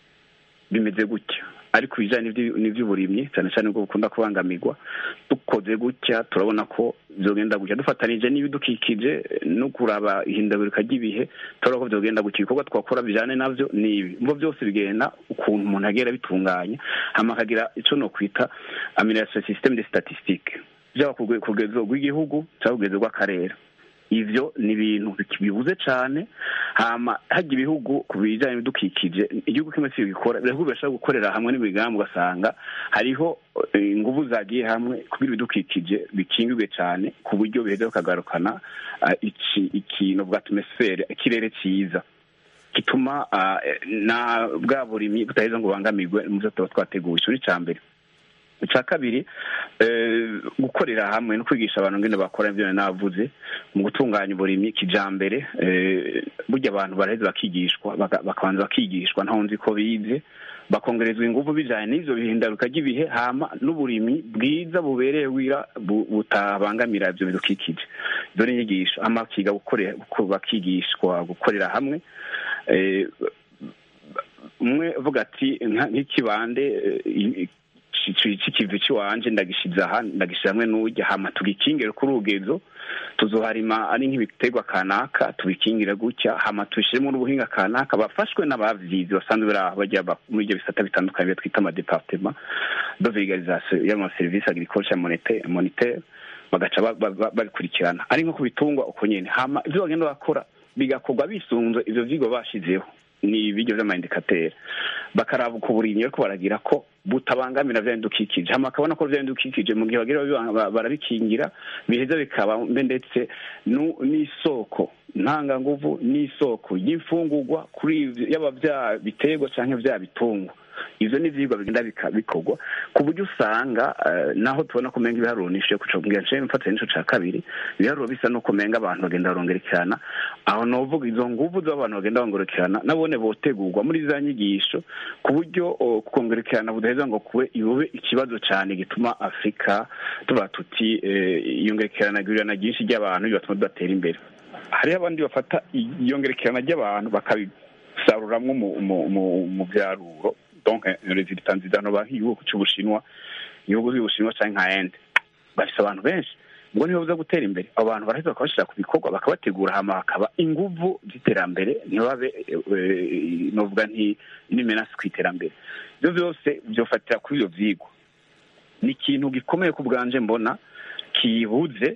bimeze gutya ariko ibijyanye n'iby'uburimyi cyane cyane ubwo bukunda kubangamirwa dukoze gutya turabona ko byogenda gutya dufatanije n'ibidukikije no kuraba ihindagurika ry'ibihe turabona ko byogenda gutya ibikorwa twakora bijyane nabyo ni ibi ngo byose bigenda ukuntu umuntu agera bitunganya hama akagira icyo no kwita amination systeme de statistique byaba ku rwego rw'igihugu cyangwa ku rwego rw'akarere ivyo ni ibintu bibuze cane hama hajya ibihugu ku bijanye n'ibidukikije igihugu kimwe si gikora ibihugu birashobora gukorera hamwe n'imigambi ugasanga hariho inguvu zagiye hamwe kugira ibidukikije bikingirwe cane ku buryo biheza bakagarukana ikintu bwa atmosfere ikirere ciza gituma na bwa burimyi budaheza ngo bubangamirwe mu byo tuba twateguye icyo ni icya mbere icya kabiri gukorera hamwe no kwigisha abantu ngene bakora ibyo navuze mu gutunganya uburimyi kijambere burya abantu baraheza bakigishwa bakabanza bakigishwa ntaho nzi ko bize bakongerezwa ingufu bijanye n'ivyo bihindaruka ry'ibihe hama n'uburimyi bwiza bubereye wira butabangamira ivyo bidukikije izo ni inyigisho hama bakiga bakigishwa gukorera hamwe umwe uvuga ati nk'ikibande c'ikivi ciwanje ndagishize aha ndagishize hamwe n'urya hama tugikingire kuri urugezo tuzoharima ari nk'ibiterwa kanaka tubikingire gutya hama tubishiremo n'ubuhinga kanaka bafashwe n'abavyizi basanzwe bari aho bajya muri ibyo bisata bitandukanye twita amadepartema de vulgarisation y'amaserivisi agriculture monitaire bagaca babikurikirana ari nko ku bitungwa uko nyene hama ivyo bagenda bakora bigakorwa bisunze ivyo vyigwa bashizeho ni ibiryo vy'amaindikateri bakaraba uko burimyi bariko baragira ko butabangamira vya bidukikije hama akabona ko vya bidukikije mu gihe bagira barabikingira biheza bikaba mbe ndetse n'isoko ntanganguvu n'isoko y'imfungurwa kuri yaba vya biterwa canke vya bitungwa ivyo ni ivyigwa bigenda bikorwa ku buryo usanga naho tubona kumenga ibiharuro nishuye kucobwira nce mfatire n'ico ca kabiri ibiharuro bisa no kumenga abantu bagenda barongerekerana aho novuga izo nguvu z'abantu bagenda bongerekerana nabone botegurwa muri za nyigisho ku buryo kongerekerana budaheza ngo kube iyobe ikibazo cane gituma afurika tuvuga tuti iyongerekerana gurirana ryinshi ry'abantu bibatuma tudatera imbere hariho abandi bafata iyongerekerana ry'abantu bakabisaruramwo mu vyaruro donc resultat nziza no nk'igihugu c'ubushinwa ibihugu by'ubushinwa canke nka ende bafise abantu benshi ubwo nibo buza gutera imbere abo bantu baraheza bakabashira ku bikorwa bakabategura hama hakaba inguvu z'iterambere ntibabe novuga nti n'imenasi ku iterambere ivyo vyose vyofatira kuri ivyo vyigwa ni ikintu gikomeye ku bwanje mbona kibuze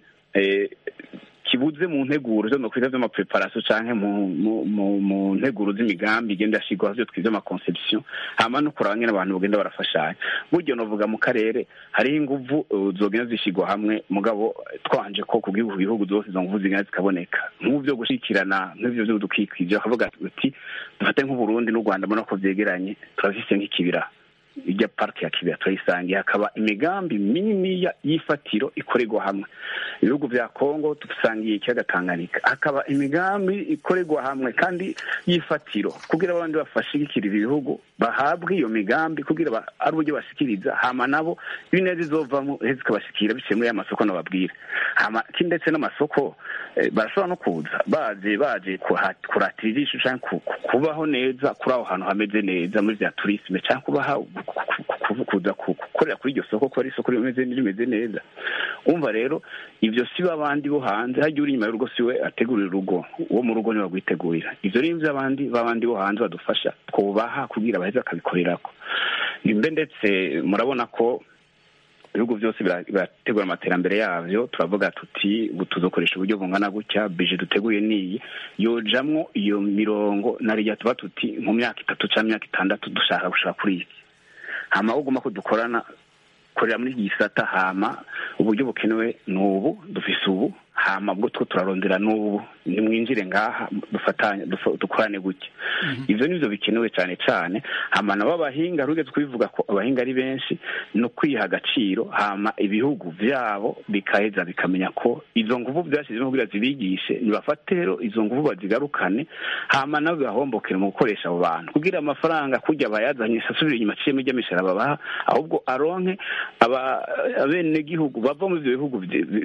kibuze mu nteguro zo nokwita vy'amapreparation canke mu nteguro z'imigambi igenda yashigwaho vyo twiza amaconception hama no kuraba ngene abantu bagenda barafashanya buryo novuga mu karere hariho inguvu zogenda zishigwa hamwe mugabo twanje ko ku gihugu bihugu zose izo nguvu zigenda zikaboneka nk'ubu vyo gushikirana nk'ivyo vy'udukikije bakavuga ati dufate nk'uburundi n'u rwanda mbona ko vyegeranye turafise nk'ikibira ijya parike ya kibira turayisangiye hakaba imigambi mininiya y'ifatiro ikorerwa hamwe ibihugu vya kongo dusangiye ikiyaga tanganyika hakaba imigambi ikorerwa hamwe kandi y'ifatiro kugira abandi bafashigikirira ibihugu bahabwe iyo migambi kugira ari uburyo bashikiriza hama nabo ibineza izovamo heza ikabashikira biciye muri ya masoko nababwira hama ndetse n'amasoko barashobora no kuza baje baje kuratira ijisho canke kubaho neza kuri aho hantu hameze neza muri vya turisme canke kubaha kuza gukorera kuri iryo soko ko ari isoko rimeze rimeze neza umva rero ivyo si abandi bo hanze hajya uri inyuma y'urugo siwe ategurira urugo uwo mu rugo niwe agwitegurira ivyo rero ivyo abandi b'abandi bo hanze badufasha twubaha kugira baheze bakabikorerako nimbe ndetse murabona ko ibihugu byose birategura amaterambere yavyo turavuga tuti tuzokoresha uburyo bungana gutya bije duteguye niyi yojamwo iyo mirongo narirya tuba tuti mu myaka itatu canke imyaka itandatu dushaka gushaka kuri iki hama uguma ko dukorana korera muri iki gisata hama uburyo bukenewe ni ubu dufise ubu hama bwo two turarondera n'ubu nimwinjire ngaha dufatanye dukorane gutya ivyo nivyo bikenewe cane cane hama nabo abahinga rugeze kubivuga ko abahinga ari benshi no kwiha agaciro hama ibihugu vyabo bikaheza bikamenya ko izo nguvu vyashizemo kugira zibigishe nibafate rero izo nguvu bazigarukane hama nabo bibahombokere mu gukoresha abo bantu kugira amafaranga kurya bayazanye asubire inyuma ciyemo iry'amishara babaha ahubwo aronke abenegihugu bava mu ivyo bihugu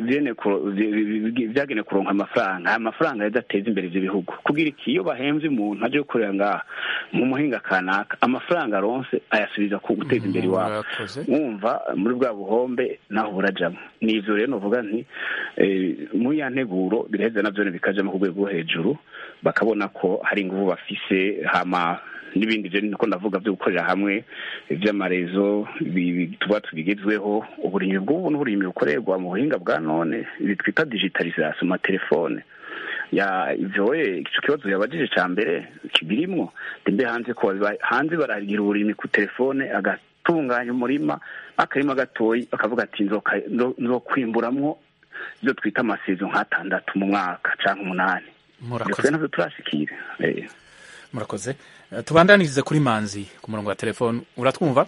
vyagenewe kuronka amafaranga aya mafaranga yadateza imbere ivyo bihugu kugira iki iyo bahemvye umuntu aje gukorera ngaha mu muhinga kanaka amafaranga aronse ayasubiza ku guteza imbere iwabo wumva muri bwa buhombe naho burajamwo ni ivyo rero novuga nti muri ya nteguro biraheza navyo bikajamo ku rwego rwo hejuru bakabona ko hari inguvu bafise hama n'ibindi vyo niko ndavuga vyo gukorera hamwe vy'amarezo tuba tubigezweho uburimyi bw'ubu n'uburimyi bukorerwa mu buhinga bwa none ibi twita digitalisation mu matelefone ya ivyowe ico kibazo yabajije ca mbere kibirimwo ndembe hanze ko hanze baragira uburimyi ku telefone agatunganya umurima akarima gatoyi bakavuga ati nzokwimburamwo ivyo twita amasezo nk'atandatu mu mwaka canke umunani twe navyo turashikira murakoze Eh, tubandanirize kuri manzi ku murongo wa telefone uratwumva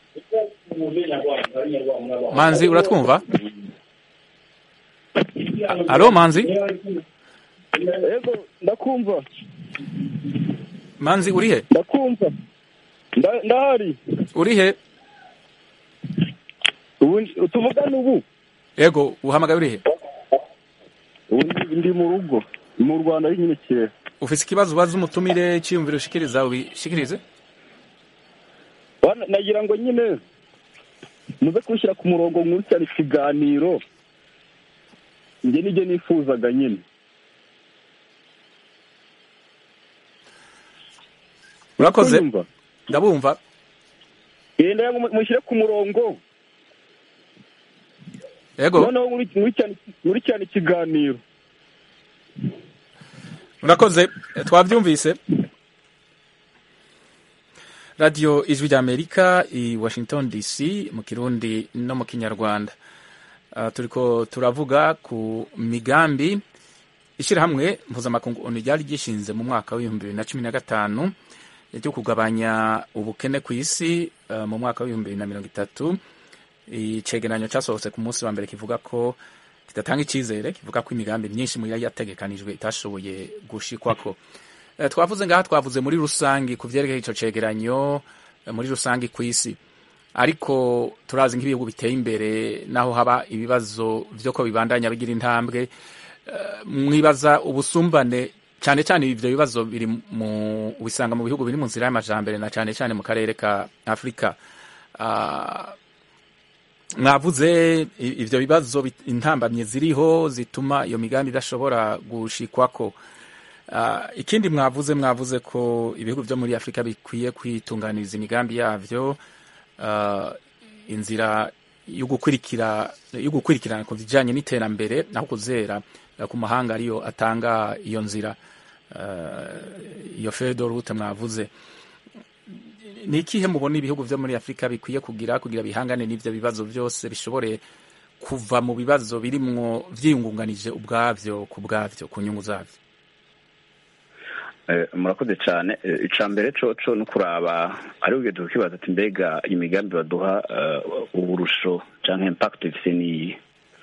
manzi uratwumva A- alo manzi yego ndakumva manzi urihe ndakumva Nda- ndahari urihe ubu tuvugana ubu yego uhamagaye urihe ubu ndi- ndi mu rugo mu rwanda ari nyine kera ufise ikibazo ubaza umutumire cyiyumviro ushikiriza ubishikirize Wana- nagira ngo nyine muze kubishyira ku murongo nkurikirana ikiganiro njye nibyo nifuzaga nyine urakoze Kunyumva? ndabumva Eh, ndagira ngo mu- mushyire ku murongo yego noneho nkuri- nkurikirane nkurikirane ikiganiro murakoze Eh, twabyumvise radiyo ijwi ry'amerika i washington dc mu kirundi no mu kinyarwanda Ah, turiko turavuga ku migambi ishyirahamwe mpuzamakungu onu ryari gishinze mu mwaka w'ibihumbi bibiri na cumi na gatanu ryo kugabanya ubukene ku isi ah, mu mwaka w'ibihumbi bibiri na mirongo itatu icegeranyo cyasohotse ku munsi wa mbere kivuga ko kidatanga icyizere kivuga ko imigambi myinshi mu yari yategekanijwe itashoboye gushikwako Eh, twavuze ngaha twavuze muri rusangi ku vyerekeye ico cegeranyo eh, muri rusangi ku isi ariko turazi nk'ibihugu biteye imbere naho haba ibibazo vyo ko bibandanya bigira intambwe Eh, mwibaza ubusumbane cyane cyane ivyo bibazo biri mu ubisanga mu bihugu biri mu nzira y'amajambere na cyane cyane mu karere ka Afrika Ah, mwavuze i- ivyo bibazo bit- intambamye ziriho zituma iyo migambi idashobora gushikwako Ah, ikindi mwavuze mwavuze ko ibihugu byo muri afurika bikwiye kwitunganiriza imigambi yavyo Ah, inzira yo gukurikira yo gukurikirana ku bijanye n'iterambere naho kuzera eh, ku mahanga ariyo atanga iyo nzira Ah, iyo fedo route mwavuze ni ikihe mubona ibihugu byo muri afurika bikwiye kugira kugira bihangane n'ivyo bibazo byose bishobore kuva mu bibazo birimwo vyiyungunganije ubwavyo ku bwavyo ku nyungu zavyo Eh, murakoze cyane Eh, ica mbere coco no kuraba ari ugeze kukibaza ati mbega imigambi baduha eh, uburusho canke impact ifise niyi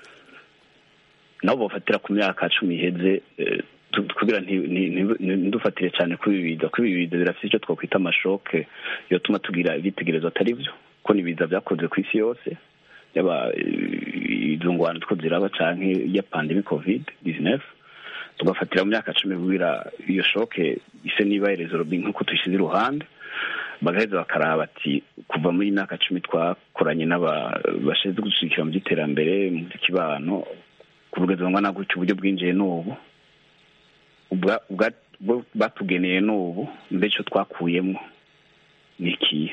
nabo bofatira ku myaka cumi iheze eh, tu- kugira nti- nti- nti- ntidufatire cyane kuri ibi biza kuri ibi biza birafite icyo twakwita amashoke yotuma tugira ibitekerezo atari byo ko ni ibiza byakoze ku isi yose yaba eh, izo ngwano two ziraba canke ya pandemi covid 19 tugafatira mu myaka cumi kugira iyo shoke ise niba irezo robi nk'uko tuyishyize iruhande bagaheza bakaraba ati kuva muri iyi myaka cumi twakoranye n'aba bashinzwe gushyigikira mu by'iterambere mu by'ikibano kuvugeza bangana gutya uburyo bwinjiye n'ubu ubwa- ubwa- bwo batugeneye n'ubu mbere icyo twakuyemo ni ikihe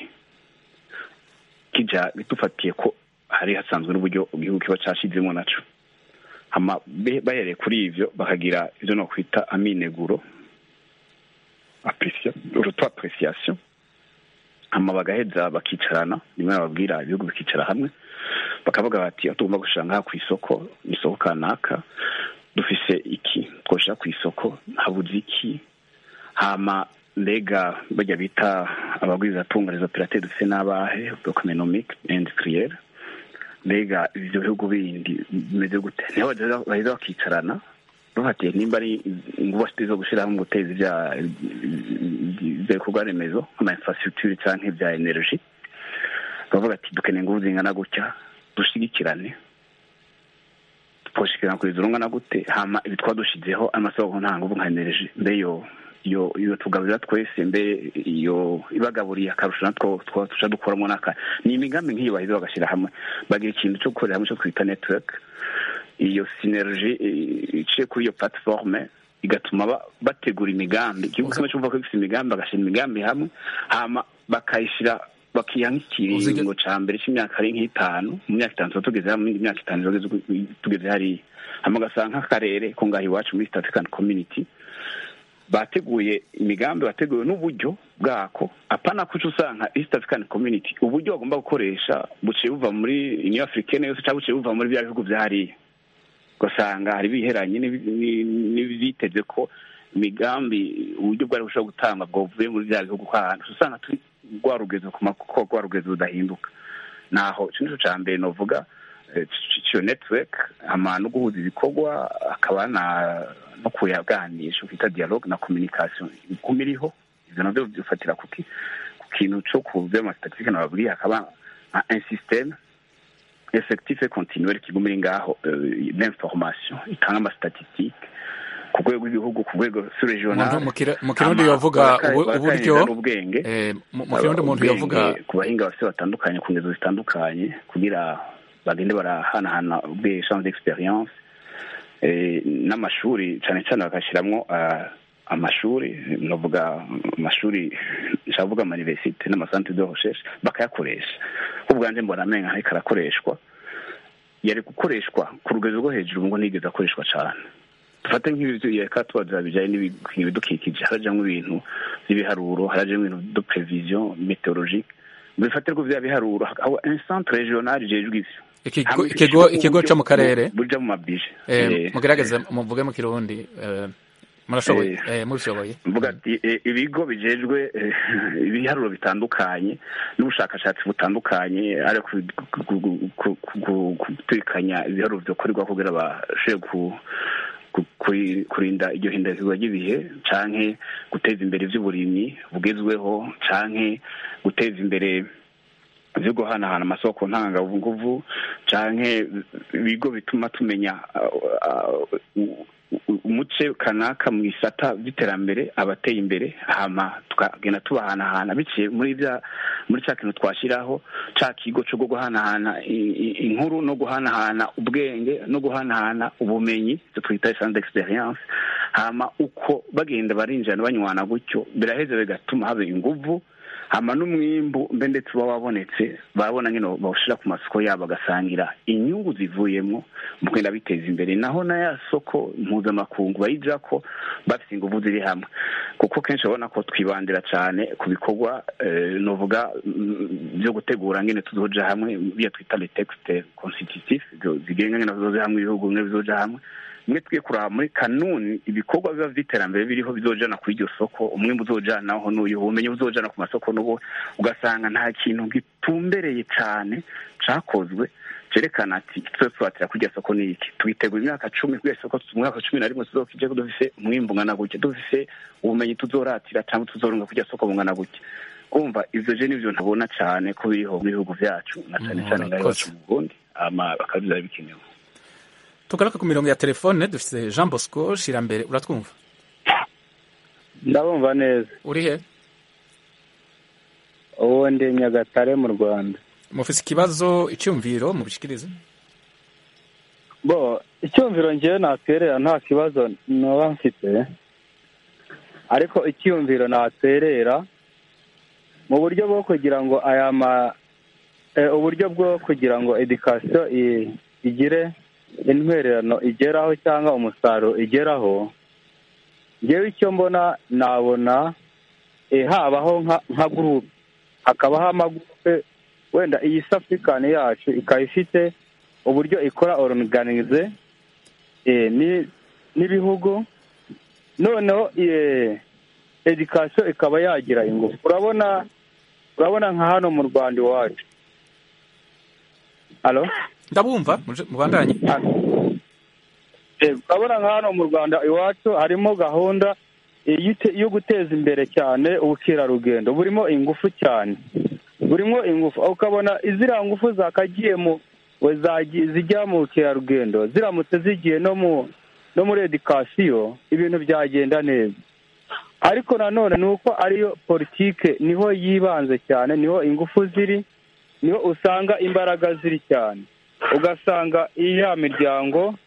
kijya bitufatiye ko hari hasanzwe n'uburyo igihugu kiba cyashyizemo naco hama be- bahereye kuri ivyo bakagira ivyo nokwita amineguro appreciation urutwa appreciation hama bagaheza bakicarana rimwe bababwira ibihugu bikicara hamwe bakavuga bati aho tugomba gushira ngaha ku isoko ni isoko kanaka dufise iki twoshira ku isoko habuze iki hama mbega bajya bita abagwizatunga les operateurs dufise n'abahe economique industriel mbega ivyo bihugu bindi bimeze gute niho bageza- baheza bakicarana bafatiye nimba ari ingufu zo gushyiraho mu guteza ibya ibya bikorwa remezo nk'ama infrastructure canke ibya energy bavuga ati dukeneye ingufu zingana gutya dushigikirane twoshikirana kugeza urungana gute hama ibi twadushizeho amasoko nta nguvu nka energy mbe yo iyo iyo tugaburira twese mbe iyo ibagaburiye akarusho natwo twa tuca dukoramo n'aka ni imigambi nk'iyo baheza bagashyira hamwe bagira ikintu cyo gukorera hamwe cyo twita network iyo synergie eh, iciye kuri iyo platforme igatuma ba- bategura imigambi igihugu kimwe cyumva ko gifite imigambi bagashyira imigambi hamwe hama bakayishyira bakiha nk'ikiringo ca mbere c'imyaka ari nk'itanu mu myaka itanu tuba tugeze hamwe indi myaka itanu tugeze tugeze hariya hama ugasanga nk'akarere ko ngaho iwacu muri East African Community bateguye imigambi bateguye n'uburyo bwako apana kuca usanga East African Community uburyo bagomba gukoresha buciye buva muri Union Africaine yose cyangwa buciye buva muri bya bihugu vya hariya ugasanga hari biheranye n'ibi- ni- n'ibiteze ko imigambi uburyo bwari bushobora gutanga bwavuye muri bya bihugu ko ahantu usanga turi rwa rugezo ku mako rwa rugezo rudahinduka naho ico nico ca mbere novuga eh, c- ciyo network hama no guhuza ibikorwa akaba na no kuyaganisha ukita dialogue na communication iguma iriho ivyo navyo bifatira kuki ku kintu co ku vy'amastatistike nababwiye hakaba nka un système effectif et continuel kiguma iri ngaho eh, d'information itanga amastatistike ku rwego rw'igihugu ku rwego sur regional Umuntu mu kira- mu kirundi yovuga ubu- uburyo n'ubwenge eh, mu mu kirundi umuntu yovuga ku bahinga bafite batandukanye ku ngezo zitandukanye kugira bagende barahanahana ubwe champ d'experience eh, n'amashuri cyane cyane bagashyiramo ah, amashuri novuga amashuri nshavuga amayuniversite n'amasantere de recherche bakayakoresha ubwanjye mbona amenyo ariko arakoreshwa yari gukoreshwa ku rugero rwo hejuru ngo ntigeze akoreshwa cyane dufate nk'ibireka tubaza bijyanye n'ibidukikije harajyamo ibintu by'ibiharuro harajyamo ibintu de prevision meteorologique bifatirwa bya biharuro aho un centre regional jejwe ivyo ikigo Hamwe ikigo bishirwa ikigo uburyo cyo mu karere bu- buja mu mabije eh, Eh, mugerageze muvuge mu kirundi eh, murashoboye Eh. eh, mubishoboye mvuga ati eh, ibigo bijejwe eh, ibiharuro bitandukanye n'ubushakashatsi butandukanye ari guturikanya ibiharuro byokorerwa kugira bashobore ku ku- kuri- kurinda iryo hindagurwa ry'ibihe canke guteza imbere ivy'uburimyi bugezweho canke guteza imbere vyo guhanahana amasoko ntanganguvu canke ibigo bituma tumenya uh, uh, u- umuce kanaka mu isata by'iterambere abateye imbere hama tukagenda tubahanahana biciye muri bya muri cya kintu twashyiraho ca kigo cyo guhanahana i- i- inkuru no guhanahana ubwenge no guhanahana ubumenyi ivyo twita centre d'experience hama uko bagenda barinjirana banywana gutyo biraheza bigatuma haba inguvu hama n'umwimbu mbe ndetse uba wabonetse babona nyine bawushira ku masoko yabo bagasangira inyungu zivuyemo mu kugenda biteza imbere naho na ya soko mpuzamakungu bayijako bafite inguvu ziri hamwe kuko kenshi urabona ko twibandira cyane ku bikorwa eh, novuga mm, byo gutegura ngene tuzoja hamwe biya twita les textes constitutifs zo- zigenga ngene tuzoja hamwe ibihugu bimwe bizoja hamwe mwe twiye kuraba muri kanuni ibikorwa biba vy'iterambere biriho bizojana kuri iryo soko umwimbu uzojanaho n'uyu ubumenyi buzojana ku masoko n'ubu ugasanga nta kintu gitumbereye cane cakozwe cerekana ati twe turatira kurya soko ni iki twitegura imyaka cumi kurya soko mu mwaka cumi na rimwe tuzokije dufise umwimbu ungana gutya dufise ubumenyi tuzoratira cyangwa tuzoronga kurya soko bungana gutya umva ivyo je nivyo ntabona cane ko biriho mu bihugu vyacu na cane cane ngaho iwacu mu Burundi ama bakabiza bikenewe tugaruka ku mirongo ya telefone dufite jean bosco shirambere uratwumva ndabumva neza uri he ubu ndi nyagatare mu rwanda mufise ikibazo icyumviro mubishikirize bo icyumviro ngewe natwerera nta kibazo naba mfite ariko icyumviro natwerera mu buryo bwo kugira ngo aya ma eh, uburyo bwo kugira ngo edikasiyo i- igire intwererano igeraho cyangwa umusaruro igeraho ngewe icyo mbona nabona eh, habaho nka nka gurupe hakabaho amagurupe wenda iyi safurikani yacu ikaba ifite uburyo ikora organize eh, ni- n'ibihugu noneho eh, edikasiyo ikaba yagira ingufu urabona urabona nka hano mu rwanda iwacu halo ndabumva muje- mubandanye Eh, urabona nka hano mu rwanda iwacu harimo gahunda eh, y'ite- yo guteza imbere cyane ubukerarugendo burimo ingufu cyane burimo ingufu aho ukabona iziriya ngufu zakagiye mu we zagi- zijya mu bukerarugendo ziramutse zigiye no mu no muri edikasiyo ibintu byagenda neza ariko nanone ni uko ariyo politike niho yibanze cyane niho ingufu ziri niho usanga imbaraga ziri cyane ugasanga iya miryango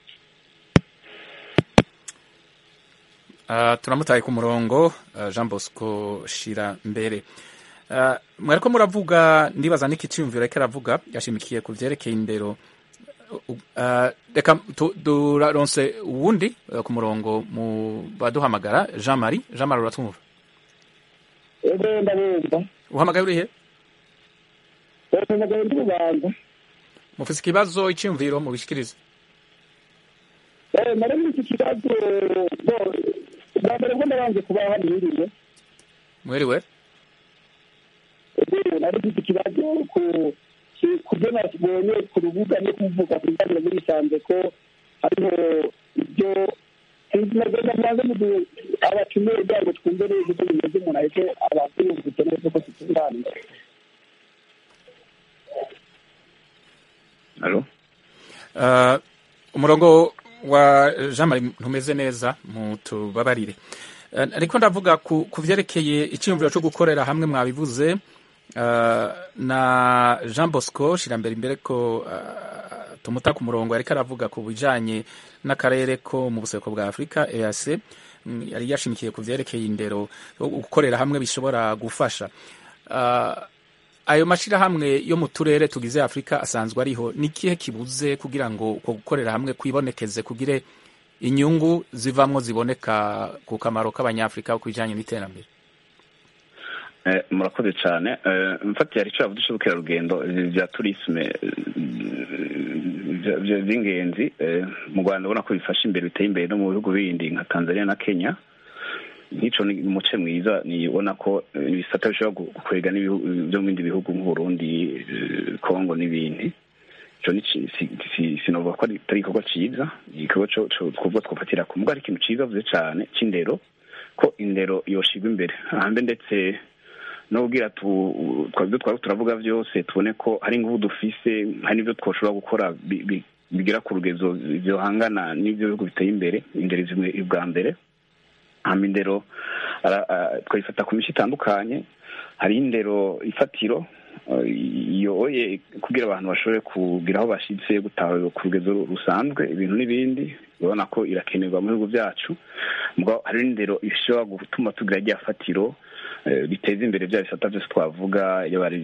Ah, turamutaye ku murongo ah, jean bosco shira mbere Ah, mwariko muravuga ndibaza n'iki cyumviro ariko aravuga yashimikiye ku vyerekeye indero Uh, ah, reka tu- turaronse uwundi eh, ku murongo mu baduhamagara jean marie jean marie uratwumva ebe ndabumva uhamagaye urihe bahamagaye ndi rubanda mufise ikibazo icyumviro mubishikirize nari muri iki kibazo bo ubwa mbere bwo ndabanje kuba haniriwe mwiriwe ubu nari mfite ikibazo ku ki- ku byo nabonye ku rubuga no kuvuga ku biganiro muri sanze ko hariho ibyo sinzi neza mwanze mudu abatumiwe kugira ngo twumve neza uko bimeze umuntu ahite abantu yumvise neza uko tutunganije Alo? Uh, umurongo wa jean marie ntumeze neza mutubabarire Uh, ariko ndavuga ku ku vyerekeye icyiyumviro cyo gukorera hamwe mwabivuze uh, na jean bosco shirambere imbere ko uh, tumuta ku murongo yariko aravuga ku bijanye n'akarere ko mu buseko bwa afurika eac mm, yari yashimikiye ku vyerekeye indero gukorera hamwe bishobora gufasha uh, ayo mashirahamwe yo mu turere tugize afurika asanzwe ariho ni kihe kibuze kugira ngo uko gukorera hamwe kwibonekeze kugire inyungu zivamwo ziboneka ku kamaro k'abanyafurika ku bijanye n'iterambere Eh, murakoze cyane Eh, mfatiye hari icyo yavuze cy'ubukerarugendo ibi bya turisme eh, bya- bya- by'ingenzi eh, mu rwanda ubona ko bifasha imbere biteye imbere no mu bihugu bindi nka tanzania na kenya nk'ico ni umuce mwiza ni ubona ko eh, ibisata bishobora gu- gukwega n'ibihugu byo mu bindi bihugu nk'uburundi eh, kongo n'ibindi ico ni ci- si- si- sinovuga ko ari atari igikorwa ciza igikorwa co co twubwo twofatira ku mugabo ari ikintu ciza avuze cane c'indero ko indero yoshigwa imbere ahambe ndetse no kugira tu twabyo twari turavuga byose tubone ko hari ingufu dufise hari n'ibyo twoshobora gukora bi- bi- bigera ku rugezo byohangana n'ibyo bihugu biteye imbere indero zimwe bwa mbere hama indero ara- a- twayifata ku mico itandukanye hari indero ifatiro eh, iyoye kugira abantu bashobore kugira aho bashitse gutaha ku rugezo rusanzwe ibintu n'ibindi urabona ko irakenerwa mu bihugu byacu mugabo hari n'indero ishobora gutuma tugira rya fatiro eh, biteza imbere bya bisata byose twavuga yaba ari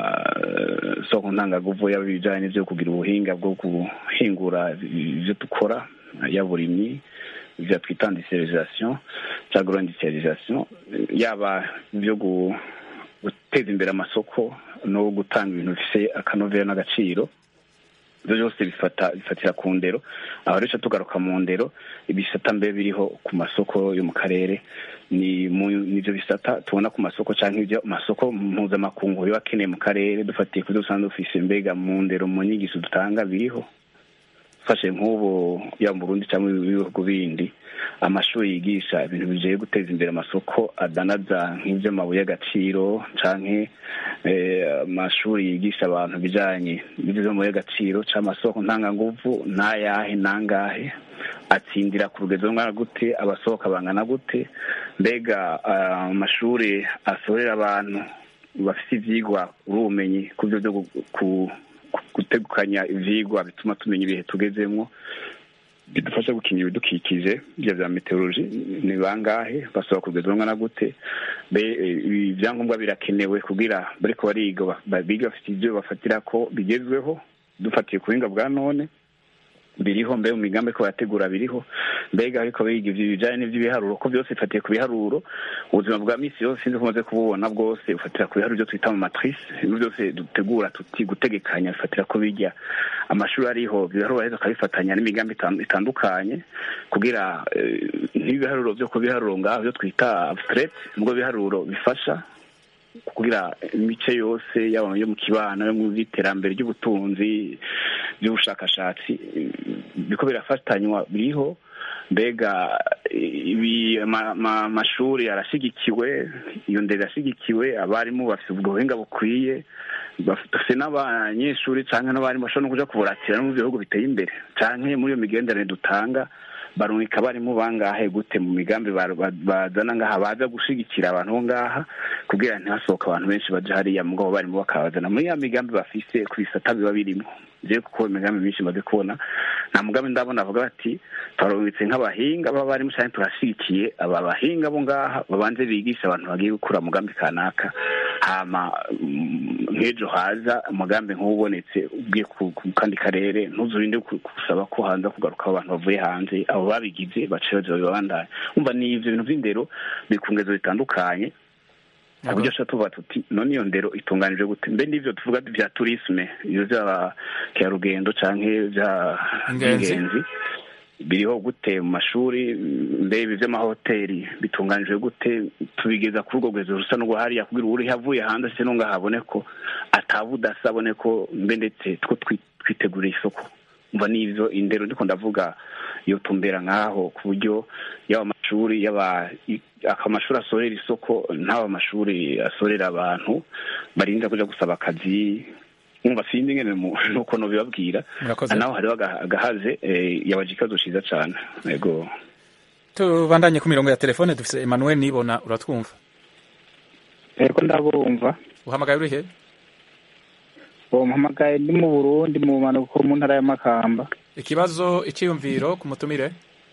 iby'amasoko ntangaguvu yaba ibijyanye n'ibyo kugira ubuhinga bwo guhingura ibyo dukora yaba uburimyi ibyo twita industrialisation cyangwa agroindustrialisation yaba ibyo gu- guteza imbere amasoko no gutanga ibintu bifite akanovera n'agaciro ibyo byose bifata bifatira ku ndero aho rero tugaruka mu ndero ibisata mbe biriho ku masoko yo mu karere ni mu nivyo bisata tubona ku masoko canke ibyo masoko mpuzamakungu biba akeneye mu karere dufatiye ku byo dusanzwe dufise mbega mu ndero mu nyigisho dutanga biriho fashe nk'ubu ya mu Burundi cyangwa ibihugu bindi amashuri yigisha ibintu bijeye guteza imbere amasoko adanaza nk'ivy'amabuye y'agaciro canke eh, amashuri yigisha abantu bijanye n'ivy'amabuye y'agaciro c'amasoko ntanganguvu n'ayahe nangahe atsindira ku rugezo rungana gute abasohoka bangana gute mbega ah, amashuri asohorera abantu bafite ivyigwa ubumenyi ku byo byo gu- ku gutegukanya ivyigwa bituma tumenya ibihe tugezemwo bidufasha gukingira ibidukikije bya bya meteorologi ni bangahe basaba kugeza rumwe na gute be ibi byangombwa birakenewe kugira bariko bariga ba- ba- biga bafite ibyo bafatira ko bigezweho dufatiye ku buhinga bwa none biriho mbe mu migambi ko barategura biriho mbega ariko biga ivyo bijanye n'ivy'ibiharuro ko byose bifatiye ku biharuro ubuzima bwa misi yose sinzi ko umaze kububona bwose bufatira ku biharuro byo twita mu matrice ibintu byose dutegura tuti gutegekanya bifatira ko bijya amashuri ariho ibiharuro aheza akabifatanya n'imigambi itan- itandukanye kugira eh, nk'ibiharuro byo ku biharuro ngaho byo twita abstract nubwo biharuro bifasha kugira imice yose yaba yo mu kibano yo mu by'iterambere ry'ubutunzi by'ubushakashatsi eh, biriko birafatanywa biriho mbega ibi ama- ama- amashuri arashigikiwe iyo ndero irashigikiwe abarimu bafite ubwo buhinga bukwiye bafite n'abanyeshuri cyangwa n'abarimu bashobora no kuja kuburatira no mu bihugu biteye imbere canke muri iyo migenderanire dutanga barungika abarimu bangahe gute mu migambi ba- ba- bazana ngaha baza gushigikira abantu bo ngaha kugira ntihasohoke abantu benshi baje hariya mugabo barimo bakabazana muri ya migambi bafise ku bisata biba birimo je kuko imigambi myinshi maze kubona nta mugambi ndabona avuga bati twarungitse nk'abahinga b'abarimu cyane turashigikiye aba bahinga bo ngaha babanze bigisha abantu bagiye gukura mugambi kanaka hama mm, nk'ejo haza umugambi nk'ubonetse ugiye ku ku kandi karere ntuzurinde ku- gusaba ko hanze kugaruka abantu bavuye hanze abo babigize bace baza babandanya umva ni ivyo bintu vy'indero biri ku ngezo zitandukanye ku buryo ashobora tuvuga tuti none iyo ndero itunganije gute mbe n'ivyo tuvuga vya turisme ivyo vy'abakerarugendo canke vya Ingenzi. ingenzi biriho gute mu mashuri mbe ibi by'amahoteli bitunganijwe gute tubigeza kuri urwo rwezo rusa n'urwo hariya kugira uri havuye hanze se nunga habone ko atabudasa abone ko mbe ndetse two twi- twiteguriye isoko mva n'ivyo indero ndiko ndavuga iyo tumbera nk'aho ku buryo yaba amashuri yaba i- amashuri asorera isoko ntaba amashuri asorera abantu barinda kuja gusaba akazi umva sindi ngene mu- nuko nobibabwira Murakoze. naho hariho aga- agahaze eh, yabaje ikibazo ciza cane yego tubandanye ku mirongo ya telefone dufise emmanuel nibona uratwumva yego ndabumva uhamagaye uri he uwo mpamagaye ndi mu burundi mu bumanuko mu ntara y'amakamba ikibazo icyiyumviro ku mutumire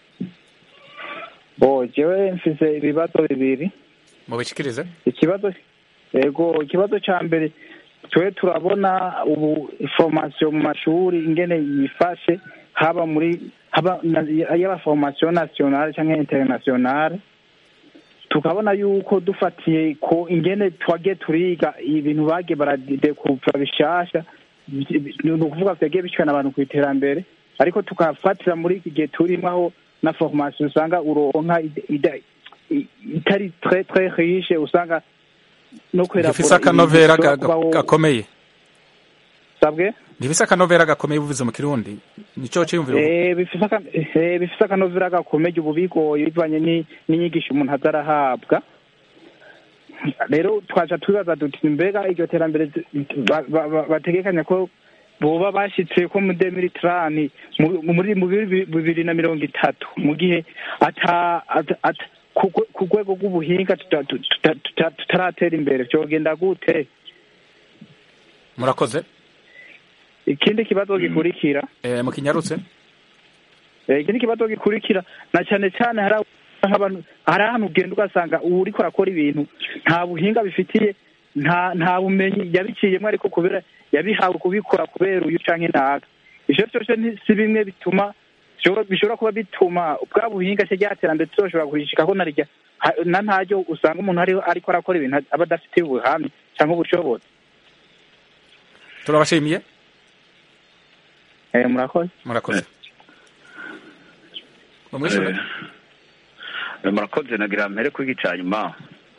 bo jewe mfise ibibazo bibiri mubishikirize ikibazo yego ikibazo ca mbere twe turabona ubu formation mu mashuri ingene yifashe haba muri haba na- yaba formation nationale canke internationale tukabona yuko dufatiye ko ingene twagiye turiga ibintu bagiye baradekuvura bishasha ni ukuvuga vyagiye bishikana abantu ku iterambere ariko tukafatira muri iki gihe turimo aho na formation usanga uronka ide- ide- i- itari très très riche usanga no kwera ntifise akanovera ga- ga- gakomeye sabwe ntifise akanovera gakomeye buvuze mu kirundi nico ciyumviro Eh, bifise aka- eh, bifise akanovera gakomeye ubu bigoye bivanye ni- n'inyigisho umuntu aza arahabwa rero twaca twibaza duti mbega iryo terambere zi- ba- ba- ba- bategekanya ko boba bashitse ko mu demilitrani muri mu bibiri bibiri na mirongo itatu mu gihe ata ata- ata- ku rwe- ku rwego rw'ubuhinga tuta- tuta- tuta- tutaratera imbere vyogenda gute murakoze ikindi kibazo gikurikira eh, mu kinyarutse Eh, ikindi kibazo gikurikira na cyane cyane hari aho- nk'abantu hari ahantu ugenda ugasanga uwo uriko arakora ibintu nta buhinga bifitiye nta nta bumenyi yabiciyemo ariko kubera yabihawe kubikora kubera uyu canke ntaga ivyo vyose ni- si bimwe bituma bishobora- bishobora kuba bituma bwa buhinga se ryaterambere tuzoshobora kurishikako na rya ha- na ntaryo usanga umuntu ariho ariko arakora ibintu aba adafitiye ubuhamya canke ubushobozi turabashimiye Eh, murakoze murakoze mumwishure Eh, murakoze nagira mpere kuri iki ca nyuma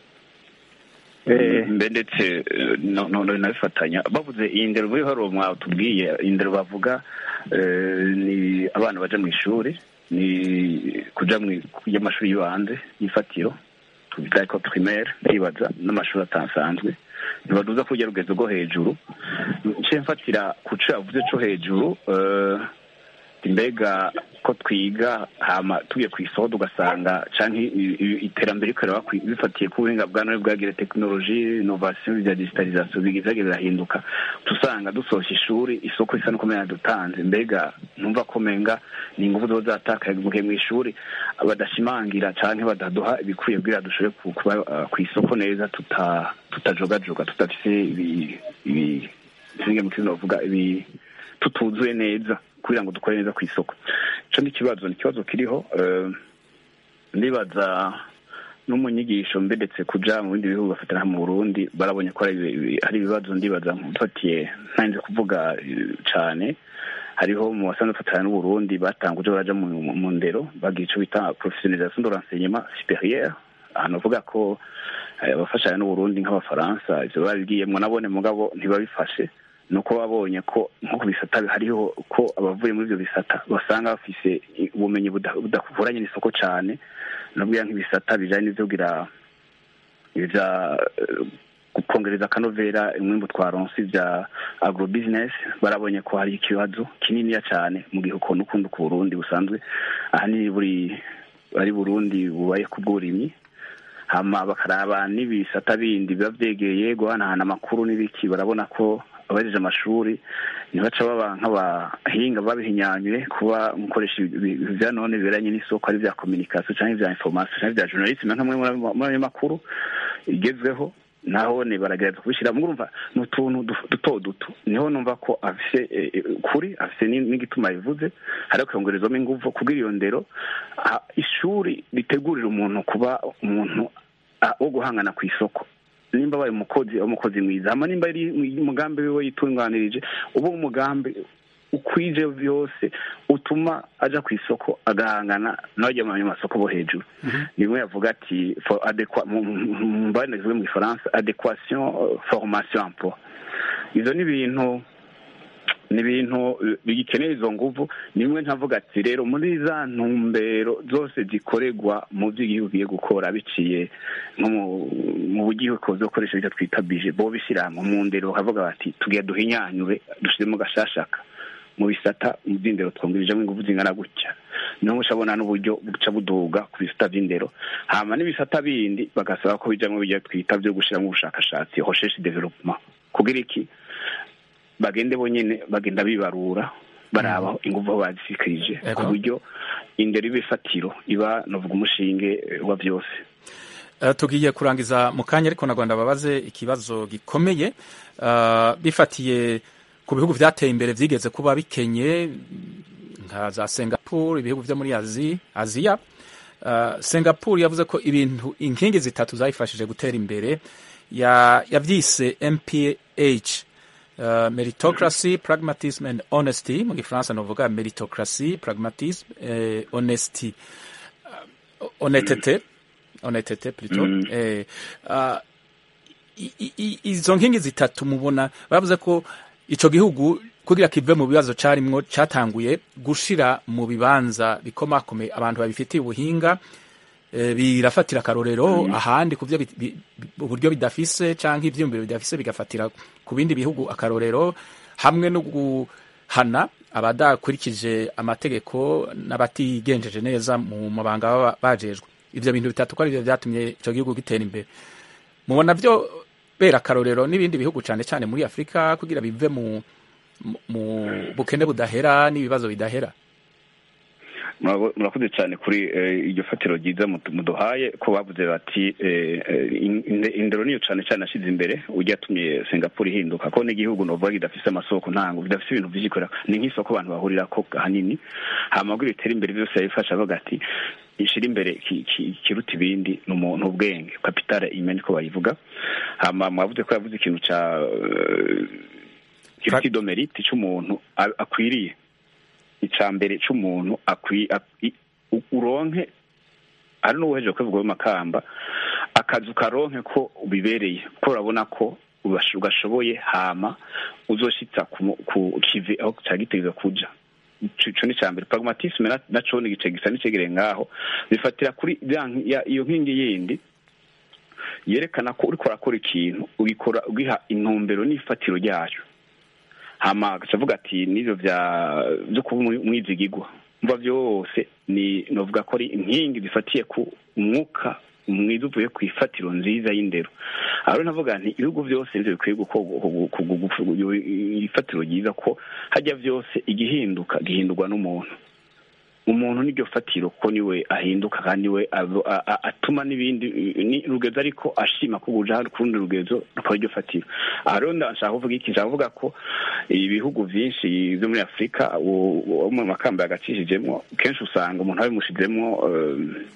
Eh. mbe ndetse eh, no- no- no- nabifatanya bavuze iyi ndero muri haro mwatubwiye iyi ndero bavuga eh, ni abana baja mu ishuri ni kuja mu y'amashuri y'ibanze y'ifatiro tubita ko primaire ndibaza n'amashuri atasanzwe ntibaduza kujya rugezo rwo hejuru nce mfatira ku co yavuze co hejuru eh, mbega ko twiga hama tugiye ku isoko tugasanga canke i- i- iterambere rikorera bifatiye ku buhinga bwa none bwagira tekinoloji inovasiyo bya digitalizasiyo bigizaga birahinduka tusanga dusohoka ishuri isoko risa n'uko menya dutanze mbega numva ko menga ni ingufu ziba zatakaye mu gihe mu ishuri badashimangira canke badaduha ibikwiye kugira dushobore ku- kuba uh, ku isoko neza tuta tutajogajoga tudafise ibi ibi sinige mu kirundi bavuga ibi tutuzuye neza kugira ngo dukore neza ku isoko ico ni ikibazo ni ikibazo kiriho eh, ndibaza no mu nyigisho mbe ndetse kuja mu bindi bihugu bafatira mu Burundi barabonye ko hari ibi- hari ibibazo ndibaza mfatiye ntanze kuvuga eh, cane hariho mu basanzwe bafatana n'uburundi batanguje baraja mu, mu, mu ndero bagira ico bita professionnalisation de l'enseignement supérieur ahantu bavuga ko eh, abafashanya n'uburundi nk'abafaransa ivyo babigiyemwo nabone mugabo ntibabifashe nuko babonye ko nko ku bisata hariho ko abavuye muri ivyo bisata basanga bafise ubumenyi buda- budahuranye n'isoko cane nabwira nk'ibisata bijanye n'ivyo kugira ivya eh, kongereza akanovera umwimbu twaronse vya agrobusiness barabonye ko hari ikibazo kininiya cane mu gihe ukuntu ukunda ku burundi busanzwe ahanini buri ari burundi bubaye ku bw'uburimyi hama bakaraba n'ibisata bindi biba vyegeye guhanahana amakuru n'ibiki barabona ko abahejeje amashuri ntibaca baba nk'abahinga babihinyanyure kuba mukoresha vya none biberanye n'isoko ari vya communication canke vya information canke vya journalisme nka mwe muri ayo makuru igezweho naho ne baragerageza kubishyira murumva ni utuntu du- duto duto niho numva ko afise eh, eh, kuri afise ni- n'igituma bivuze hari kwiyongerezamo inguvu kubwira iyo ndero ah, ishuri ritegurira umuntu kuba umuntu ah, wo guhangana ku isoko nimba abaye umukozi umukozi mwiza hama nimba ari umugambi wiwe yitunganirije uba umugambi ukwije byose utuma aja ku isoko agahangana n'abajya mu masoko bo hejuru nimwe yavuga ati for adekwa mu mbane zivuga mu gifaransa adequation euh, formation emploi izo ni ibintu ni ibintu eh, bigikeneye izo nguvu nimwe ntavuga ati rero muri za ntumbero zose zikorerwa mu byo igihugu giye gukora biciye nko mu- mu buryo bwo gukoresha ibyo twita bije bo bishyira mu ndero bakavuga bati tugiye duhinyanyure dushyiremo gashashaka mu bisata mu by'indero twongerejemo ingufu zingana gutya niho ushabona n'uburyo buca buduga ku bisata by'indero hama n'ibisata bindi bagasaba ko bijyamo bijya twita byo gushyiramo ubushakashatsi recherche development kugira iki bagende bonyine bagenda bibarura baraba ingufu aho bazishikirije ku Ego. buryo indero iba ifatiro iba novuga umushinge eh, wa byose Uh, tugiye kurangiza mu kanya ariko na Rwanda babaze ikibazo gikomeye uh, bifatiye ku bihugu vyateye imbere vyigeze kuba bikenye nka za Singapore ibihugu vyo muri Azi, Aziya uh, Singapore yavuze ko ibintu inkingi zitatu zayifashije gutera imbere ya yavyise MPH uh, meritocracy pragmatism and honesty mu gifaransa novuga meritocracy pragmatism eh, honesty uh, honnêteté honnêteté plutôt Mm. eh, uh, i- i- i- izo nkingi zitatu mubona bavuze ko ico gihugu kugira kive mu bibazo carimwo catanguye gushira mu bibanza bikomakomeye abantu babifitiye ubuhinga eh, birafatira akarorero ahandi ku byo bi- bi- bi- uburyo bidafise canke ivyiyumviro bidafise bigafatira ku bindi bihugu akarorero hamwe no guhana abadakurikije amategeko n'abatigenjeje neza mu mabanga baba bajejwe ivyo bintu bitatu ko ari byo vyatumye ico gihugu gitera imbere mubona vyo bera akarorero n'ibindi bihugu cane cane muri afurika kugira bive mu mu- mu bukene budahera n'ibibazo bidahera Murabo- murakoze cyane kuri eh, iryo fatiro ryiza mudu- muduhaye ko bavuze bati eh, eh, in- inde- indero niyo cyane cyane ashize imbere ujya yatumye singapore ihinduka ko n'igihugu novuga kidafise amasoko ntango bidafise ibintu vyikorera ni nk'isoko abantu bahurirako ahanini hama kugira itere imbere byose yabifasha avuga ati ishira imbere ki- ki- kiruta ibindi ni umuntu ubwenge kapitale imeni ko bayivuga hama mwavuze ko yavuze ikintu ca eh, kiruta idomeriti c'umuntu a- akwiriye icya mbere cy'umuntu akwi akwi- u- uronke ari n'uwejeje kwivuga makamba akazi ukaronke ko ubibereye ko urabona ko ubash- ugashoboye hama uzoshitsa ku mu- ku kivi aho cagitegereza kuja ico ico ni icya mbere pragmatisme na- naco ni igice gisa n'icegereye ngaho bifatira kuri ya nki- ya- iyo nkingi yindi yerekana ko uriko urakora ikintu ugikora ugiha intumbero n'ifatiro ryayo hama agaca avuga ati n'ivyo vya vyo kuba umwi- umwizigigwa mva vyose ni novuga ko ari inkingi zifatiye ku umwuka mwiza uvuye ku ifatiro nziza y'indero aho rero navuga nti ibihugu vyose nivyo bikwiye gukorwa ifatiro ryiza ko hajya vyose igihinduka gihindurwa n'umuntu umuntu niryo fatiro ko niwe ahinduka kandi we abo- a- a- atuma n'ibindi ni rugezo ariko ashima ko buja ku rundi rugezo rukaba iryo fatiro aha rero ndashaka kuvuga iki nshaka kuvuga ko ibihugu vyinshi vyo muri afurika uwo uwo mu makamba yagacishijemwo kenshi usanga umuntu abimushizemwo eh,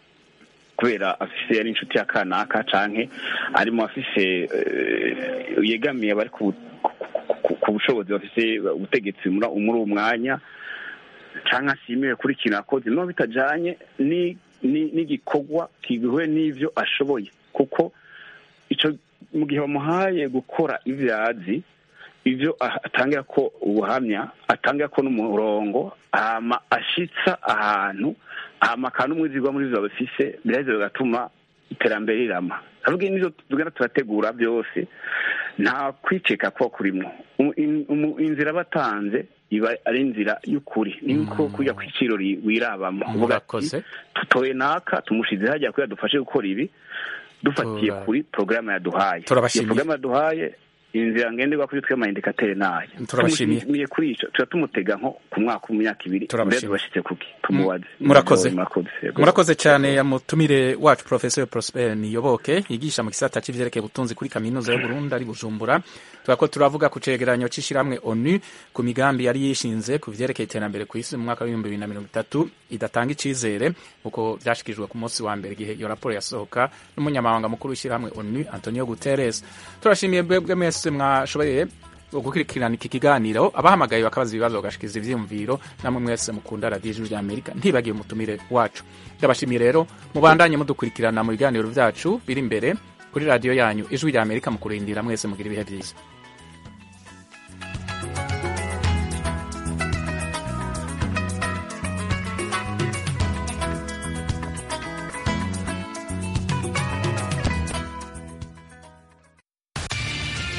kubera afise yari inshuti ya kanaka canke arimo afise eh, yegamiye abari ku ku- ku- ku bushobozi bafise ubutegetsi muri muri uwo mwanya canke ashimiwe kuri ikintu akoze no bitajanye ni ni- n'igikorwa kigiwe n'ivyo ashoboye kuko ico mu gihe bamuhaye gukora ivyo azi ivyo ah- atangira ko ubuhamya atangira ko n'umurongo hama ashitsa ahantu hama kandi umwizigwa muri ivyo bafise biraheza bigatuma iterambere rirama avuga n'ivyo tugenda turategura byose nta kwiceka kuba kurimwo Umu- in- umu- inzira batanze iba ari inzira y'ukuri ni nko kujya ku iciro ri- wirabamo uvuga ati murakoze tutoye naka tumushize hajya kugira dufashe gukora ibi dufatiye Tura- kuri porogaramu yaduhaye Turabashimiye. iyo porogaramu yaduhaye inzira ngenderwa kuri twe amayindikateri nayo Turabashimiye. tumushimiye kuri ico tuba tumutega nko ku mwaka mu myaka ibiri Turabashimiye. mbere tubashitse kuki tumubaze murakoze murakoze yego. murakoze cyane ya mutumire wacu professor prosper niyoboke yigisha mu gisata c'ivyerekeye ubutunzi kuri kaminuza y'uburundi ari bujumbura turako turavuga ku cegeranyo c'ishirahamwe onu ku migambi yari yishinze ku vyerekeye iterambere ku isi mu mwaka w'ibihumbi bibiri na mirongo itatu idatanga icizere uko vyashikirijwe ku munsi wa mbere igihe iyo raporo yasohoka n'umunyamabanga mukuru w'ishirahamwe onu antonio guterres turashimiye mwebwe mwese mwashoboye gukurikirana iki kiganiro abahamagaye bakabaza ibibazo bagashikiza ivyiyumviro namwe mwese mukunda radiyo ijwi rya amerika ntibagiye umutumire wacu ndabashimiye rero mubandanye mudukurikirana mu biganiro vyacu biri imbere kuri radiyo yanyu ijwi rya amerika mu kurindira mwese mugira ibihe vyiza